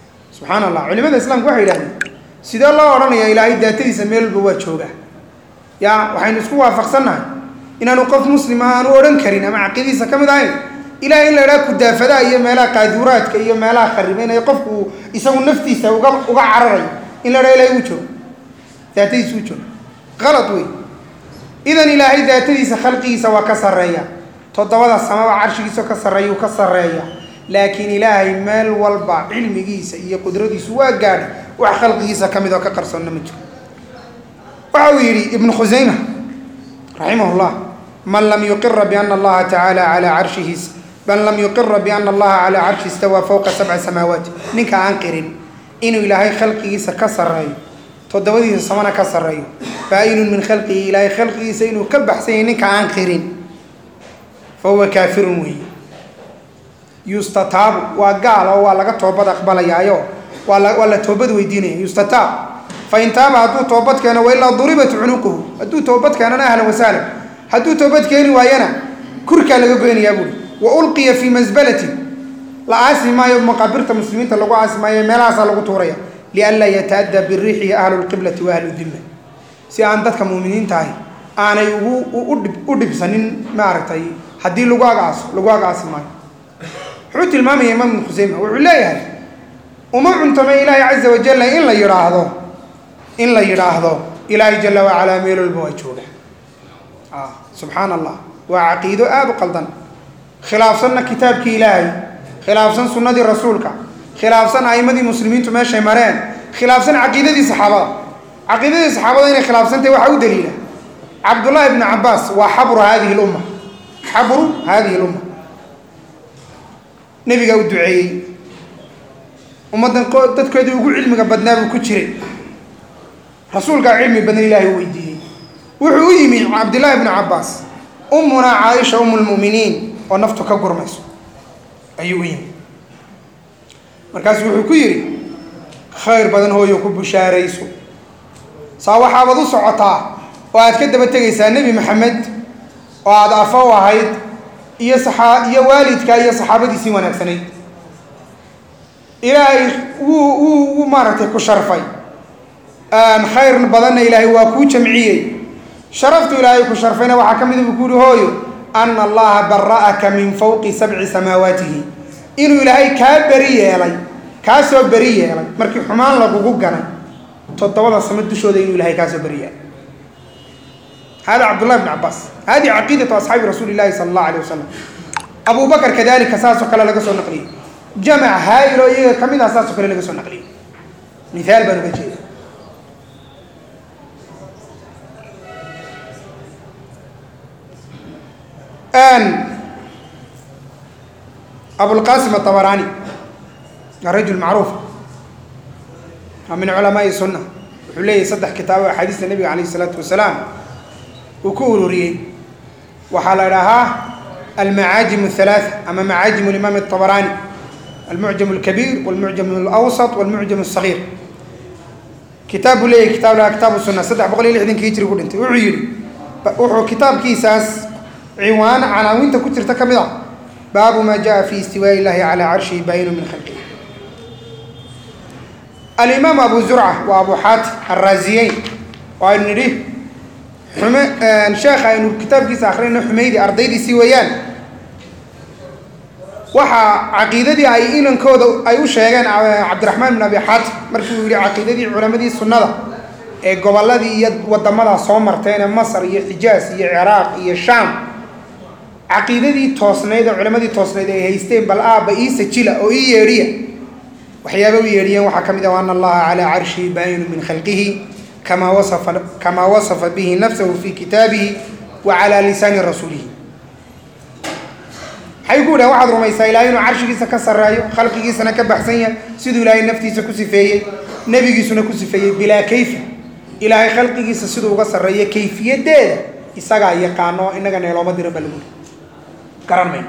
Speaker 2: subxaan allah culimada islaamku waxay yidhahdeen sidee loo odhanayaa ilaahay daatadiisa meel walba waa joogaa ya waxaynu isku waafaqsannahay inaanu qof muslima aanu odhan karin ama caqiidadiisa ka mid ahayn ilahay in la idhaha kudaafadaha iyo meelaha qaaduuraadka iyo meelaha kharibeynaya qofku uu isagu naftiisa uga uga cararayo in la dhaha ilahay uu joogo daatadiisa u joogo qalad wey idan ilaahay daatadiisa khalqigiisa waa ka sarreeya toddobada samaba carshigiisa ka sarreeyuu ka sarreeya laakiin ilaahay meel walba cilmigiisa iyo qudradiisu waa gaadhay wax khalqigiisa ka mid oo ka qarsoonna ma jiro waxa uu yidhi ibnu khusayma raximah llah man lam yuqira biana allaha tacaala calaa carshihi man lam yuqira biana allaha calaa carshi istawaa fowqa sabca samaawaat ninka aan qirin inuu ilaahay khalqigiisa ka sarreeyo toddobadiisa samana ka sarreeyo baa-inun min khalqihi ilaahay khalqigiisa inuu ka baxsan yahay ninka aan qirin fa huwa kaafirun weeye yustataabu waa gaal oo waa laga toobad aqbalayaayo waa la waa la toobad weydiinaya yustataab fa in taaba hadduu toobad keeno wailaa duribat cunuquhu hadduu toobad keenana ahlan wasahlan hadduu toobad keeni waayana kurkaa laga goynayaa buuri wa ulqiya fii masbalatin la aasi maayo maqaabirta muslimiinta lagu aasi maayo meelahaasaa lagu tuuraya lianlaa yataaddaa biriixihi ahlu lqiblati wa ahlu dimma si aan dadka muuminiinta ahi aanay ugu udhib u dhibsanin maaragtay haddii lagu agaaso lagu agaasi maayo wuxuu tilmaamaya imaam ibnu khuseyma wuxuu leeyahay uma cuntame ilaahay caza wajalla in la yidhaahdo in la yidhaahdo ilaahay jala wacalaa meel walba waa jooga subxaan allah waa caqiido aada u qaldan khilaafsanna kitaabkii ilaahay khilaafsan sunnadii rasuulka khilaafsan a'imadii muslimiintu meeshay mareen khilaafsan caqiidadii saxaabada caqiidadii saxaabada inay khilaafsantahy waxaa u daliila cabdullaahi ibnu cabaas waa xabru hadihi lumma xabru hadihi lumma nebigaa u duceeyey ummaddan dadkoodii ugu cilmiga badnaa buu ku jiray rasuulkaa cilmi badan ilaahay u weydiiyey wuxuu u yimi cabdillaahi ibnu cabaas ummunaa caaisha umu lmu'miniin oo naftu ka gurmayso ayuu u yimi markaasuu wuxuu ku yidhi khayr badan hooyo ku bushaarayso saa waxaabaad u socotaa oo aad ka daba tegaysaa nebi maxamed oo aada afa u ahayd iyo saaa iyo waalidka iyo saxaabadiisii wanaagsanayd ilaahay wuu wuu wuu maaragtay ku sharfay khayr badanna ilaahay waa kuu jamciyey sharaftu ilaahay ku sharfayna waxaa ka mida buu ku yihi hooyo ana allaha bara'aka min fawqi sabci samaawaatihi inuu ilaahay kaa beri yeelay kaa soo beri yeelay markii xumaan lagugu ganay toddobada samo dushooda inuu ilahay kaa soo beri yeelay hada cabdullahi bn cabaas hadihi caqiidatu asxaabi rasuuli illahi sala allahu alay wasalam abu bakar kadalika saasoo kale laga soo naqliyey jamac haayilo iyaga ka mid ah saasoo kale laga soo naqliyey mihaal baan uga jeeda abulqasim atabaraani waa rajul macruuf waa min culamaai sunna wuxuu leeyahay saddex kitaabo axaadiista nebiga calayh isalaatu wasalaam uu ku ururiyey waxaa la idhaahaa almacaajim athalaatha ama macaajim alimaam atabaraani almucjam alkabiir walmucjam alawsat walmucjam alsagiir kitaab buu leeyahay kitaab lahaa kitaabu sunna saddex boqol iyo lixdankii hijri ku dhintay wuxuu yidhi wuxuu kitaabkiisaas ciwaan canaawinta ku jirta ka mid ah baabu maa jaa fi istiwaaءi illahi calaa carshihi baayinu min khalqihi alimaam abu zurca waa abu xaatim araaziyeyn oo aynu nidhi xume sheekha aynu kitaabkiisa akrinayno xumaydi ardaydiisii weeyaan waxaa caqiidadii ay inankooda ay u sheegeen cabdiraxmaan bin abi xaatim markii uu yihi caqiidadii culamadii sunnada ee gobolladii iyo wadamadaa soo marteene masar iyo xijaas iyo ciraaq iyo shaam caqiidadii toosnayd oo culammadii toosnayd ay haysteen bal aabba ii sajila oo ii yeedhiya waxyaaba u yeedhiyeen waxaa ka mid ah ana allaha calaa carshihi baayinu min khalqihi kamaa wasafa kamaa wasafa bihi nafsahu fi kitaabihi wa calaa lisaani rasuulihi maxay ku dhahen waxaad rumaysaa ilahay inuu carshigiisa ka sarreeyo khalqigiisana ka baxsan yahay siduu ilaahay naftiisa ku sifeeyey nebigiisuna ku sifeeyey bilaa kayfa ilaahay khalqigiisa siduu uga sarreeyo kayfiyadeeda isagaa yaqaano innaga neelooma diran baa lagu garan mayno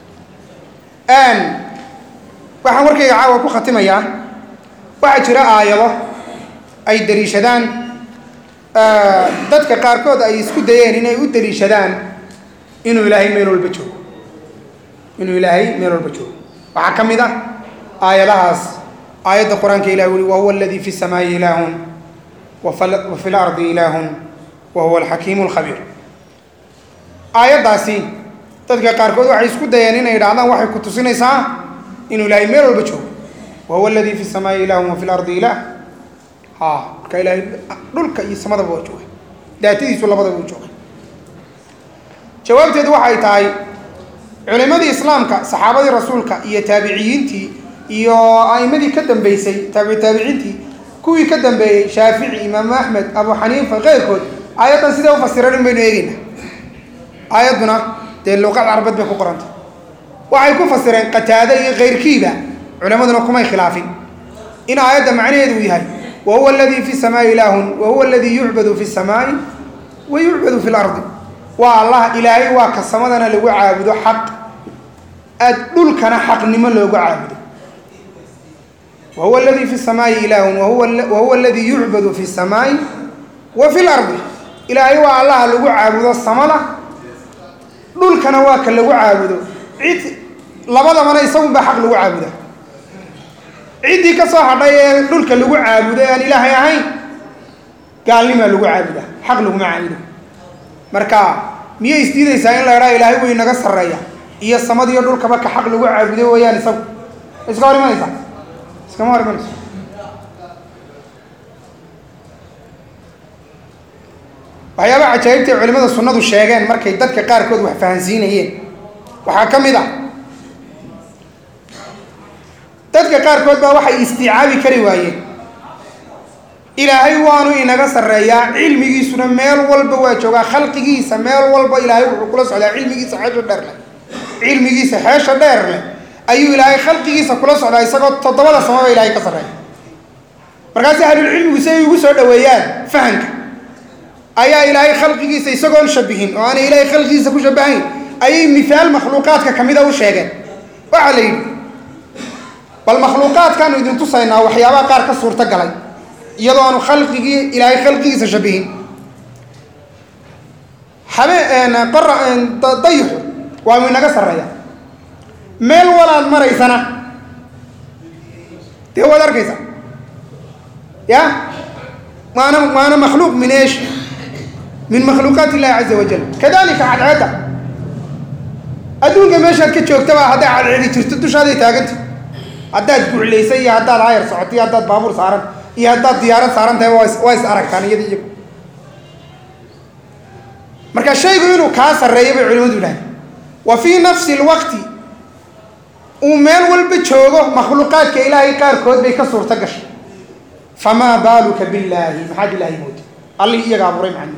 Speaker 2: waxaan warkayga caawa ku khatimayaa waxaa jira aayado ay daliishadaan dadka qaarkood ay isku dayeen inay u daliishadaan inuu ilaahay meel walba joogo inuu ilaahay meel walba joogo waxaa ka mid ah aayadahaas aayadda qur-aanka ilah uli wahuwa aladii fi samaa'i ilaahun wa fi lardi ilaahun wa huwa alxakiimu alkhabiir aayaddaasi dadka qaarkood waxay isku dayeen inay idhahdaan waxay ku tusinaysaa inuu ilaahay meel walba joogo wa huwa aladii fi samaa'i ilaahun wa fi lardi ilaah ha marka ilaahay dhulka iyo samadaba waa jooga daatadiisu labadaba u jooga jawaabteedu waxay tahay culimadii islaamka saxaabadii rasuulka iyo taabiciyiintii iyo a'imadii ka dambeysay taabici taabiciintii kuwii ka dambeeyey shaafici imaamu axmed abu xaniifa keyrkood aayaddan siday u fasireen in baynu eegeynaa aayadduna dee luqad carbeed bay ku qorantay waxay ku fasireen qataade iyo keyrkiiba culimaduna kumay khilaafin in aayadda macnaheedu uu yahay wa huwa aladii fi samaa'i ilaahun wa huwa aladii yucbadu fi samaa'i wa yucbadu fi lardi waa allah ilaahay waa ka samadana lagu caabudo xaq aad dhulkana xaqnimo loogu caabudo wa huwa aladii fi samaa'i ilaahun wa huwa aladii yucbadu fi samaa'i wa fi lardi ilaahay waa allaha lagu caabudo samada dhulkana waa ka lagu caabudo cid labadabana isagunbaa xaq lagu caabuda ciddii ka soo hadhay ee dhulka lagu caabudo ee aan ilaahay ahayn gaalnimaa lagu caabuda xaq laguma caabudo marka miyay isdiidaysaa in la idhaa ilaahay way naga sarreeya iyo samadiyo dhulkaba ka xaq lagu caabudo wayaan isagu iska hor imanaysa iskama hor imanayso waxyaaba cajaa'ibtay culimada sunnadu sheegeen markay dadka qaarkood wax fahansiinayeen waxaa ka mid a dadka qaarkood baa waxay isticaabi kari waayeen ilaahay waanu inaga sarreeyaa cilmigiisuna meel walba waa joogaa khalqigiisa meel walba ilaahay wuxuu kula socdaa cilmigiisa xeesha dheer leh cilmigiisa xeesha dheer leh ayuu ilaahay khalqigiisa kula socdaa isagoo toddobada samaba ilaahay ka sarreeya markaasi ahlulcilmigu si ay ugu soo dhoweeyaan fahanka ayaa ilaahay khalqigiisa isagoon shabihin oo aanay ilaahay khalqigiisa ku shabahayn ayay mihaal makhluuqaadka ka mida u sheegeen waxaa la yidhi bal makhluuqaadkaanu idin tusaynaa waxyaabaha qaar ka suurto galay iyadoo aanu khalqigii ilaahay khalqigiisa shabihin habeen qora dayixu waa uu inaga sarreeya meel walaad maraysana dee waad arkaysa ya waana waana makhluuq min eesh min makhluuqaat illahi caza wajal kadalika cadceedda adduunka meeshaad ka joogtaba hadday cadceedi jirto dushaaday taaganta haddaad guclaysay iyo haddaad hayar socoto iyo haddaad baabuur saaran iyo haddaad diyaarad saaran tahay waa is waa is aragtaan iyada iyagu marka shaygu inuu kaa sarreeyo bay culimadu yidhahdeen wa fii nafsi alwaqti uu meel walba joogo makhluuqaadka ilaahay qaarkood bay ka suurto gashay famaa baaluka billaahi maxaad ilaahay mooda allii iyaga abuuray macnaheedu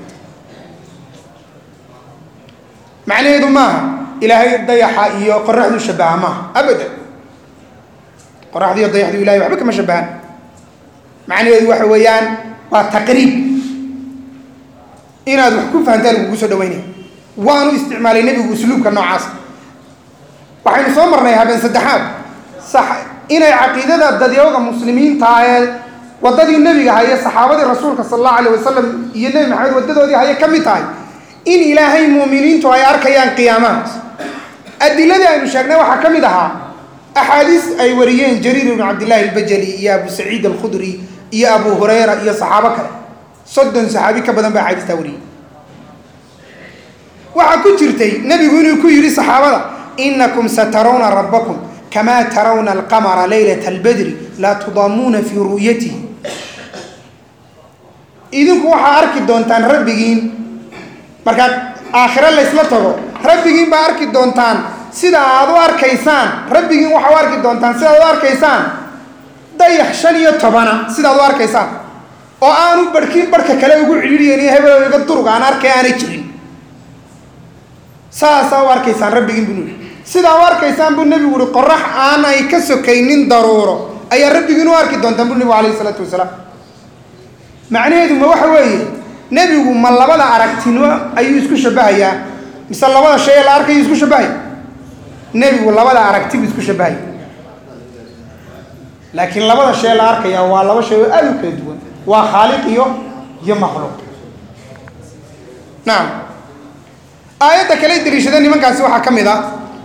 Speaker 2: macnaheedu maaha ilaahay dayaxa iyo qoraxdu shabaha maaha abadan qoraxdu iyo dayaxdu ilahay waxba kama shabahan macnaheedu waxa weeyaan waa taqriib inaad wax ku fahantaan lagugu soo dhaweynaya waanu isticmaalay nebigu usluubka noocaas waxaynu soo marnay habeen saddexaad sax inay caqiidada dadyooga muslimiinta ee waddadii nebiga haye saxaabadii rasuulka sala allahu alayh wasalam iyo nebi maxamed waddadoodii haye ka mid tahay in ilaahay muuminiintu ay arkayaan qiyaamahaas adiladii aynu sheegnay waxaa ka mid ahaa axaadiis ay wariyeen jariir ibnu cabdillahi albajali iyo abu saciid alkhudri iyo abu hurayra iyo saxaabo kale soddon saxaabi ka badan baa axaadiistaa wariyey waxaa ku jirtay nebigu inuu ku yidhi saxaabada inakum satarawna rabbakum kamaa tarawna alqamara laylata albadri laa tudaamuuna fii ru'yatihi idinku waxaa arki doontaan rabbigiin markaad aakhiro laysla tago rabbigiin baa arki doontaan sida aad u arkaysaan rabbigiin waxaa u arki doontaan sidaad u arkaysaan dayax shan iyo tobana sidaad u arkaysaan oo aanu barhkiin barhka kale ugu cidhiidhiyan iyo hebelo iga durug aan arkay aanay jirin saasaa u arkaysaan rabbigiin buu nuhi sidaa u arkaysaan buu nebigu uhi qorax aanay ka sokaynin daruuro ayaa rabbigiin u arki doontaan buu nebigu alayhi isalaatu wasalaam macnaheedu ma waxa weeye nebigu ma labada aragtinimo ayuu isku shabahayaa mise labada shay ee la arkayuu isku shabahaya nebigu labada aragti buu isku shabahaya laakiin labada shay la arkaya waa laba shay oo aada u kala duwan waa khaaliq iyo iyo makhluuq nacam aayadda kale daliishada nimankaasi waxaa ka mid a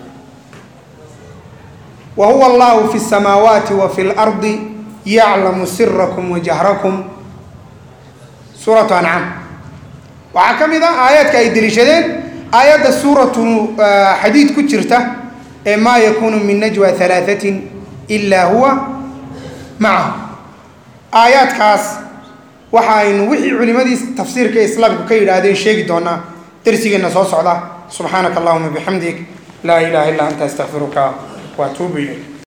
Speaker 2: wa huwa allahu fi الsamaawaati wa fi اlardi yaclamu sirakum wa jahrakum suuratu ancaam waxaa ka mid ah aayaadka ay deliishadeen aayadda suuratu xadiid ku jirta ee maa yakuunu min najwa halaahatin ilaa huwa macahu aayaadkaas waxaynu wixii culimadii tafsiirka islaamku ka yidhaahdeen sheegi doonaa darsigeenna soo socda subxaanaka allahuma bixamdig laa ilaha illa anta astaqfiruka wa atuubu ilayk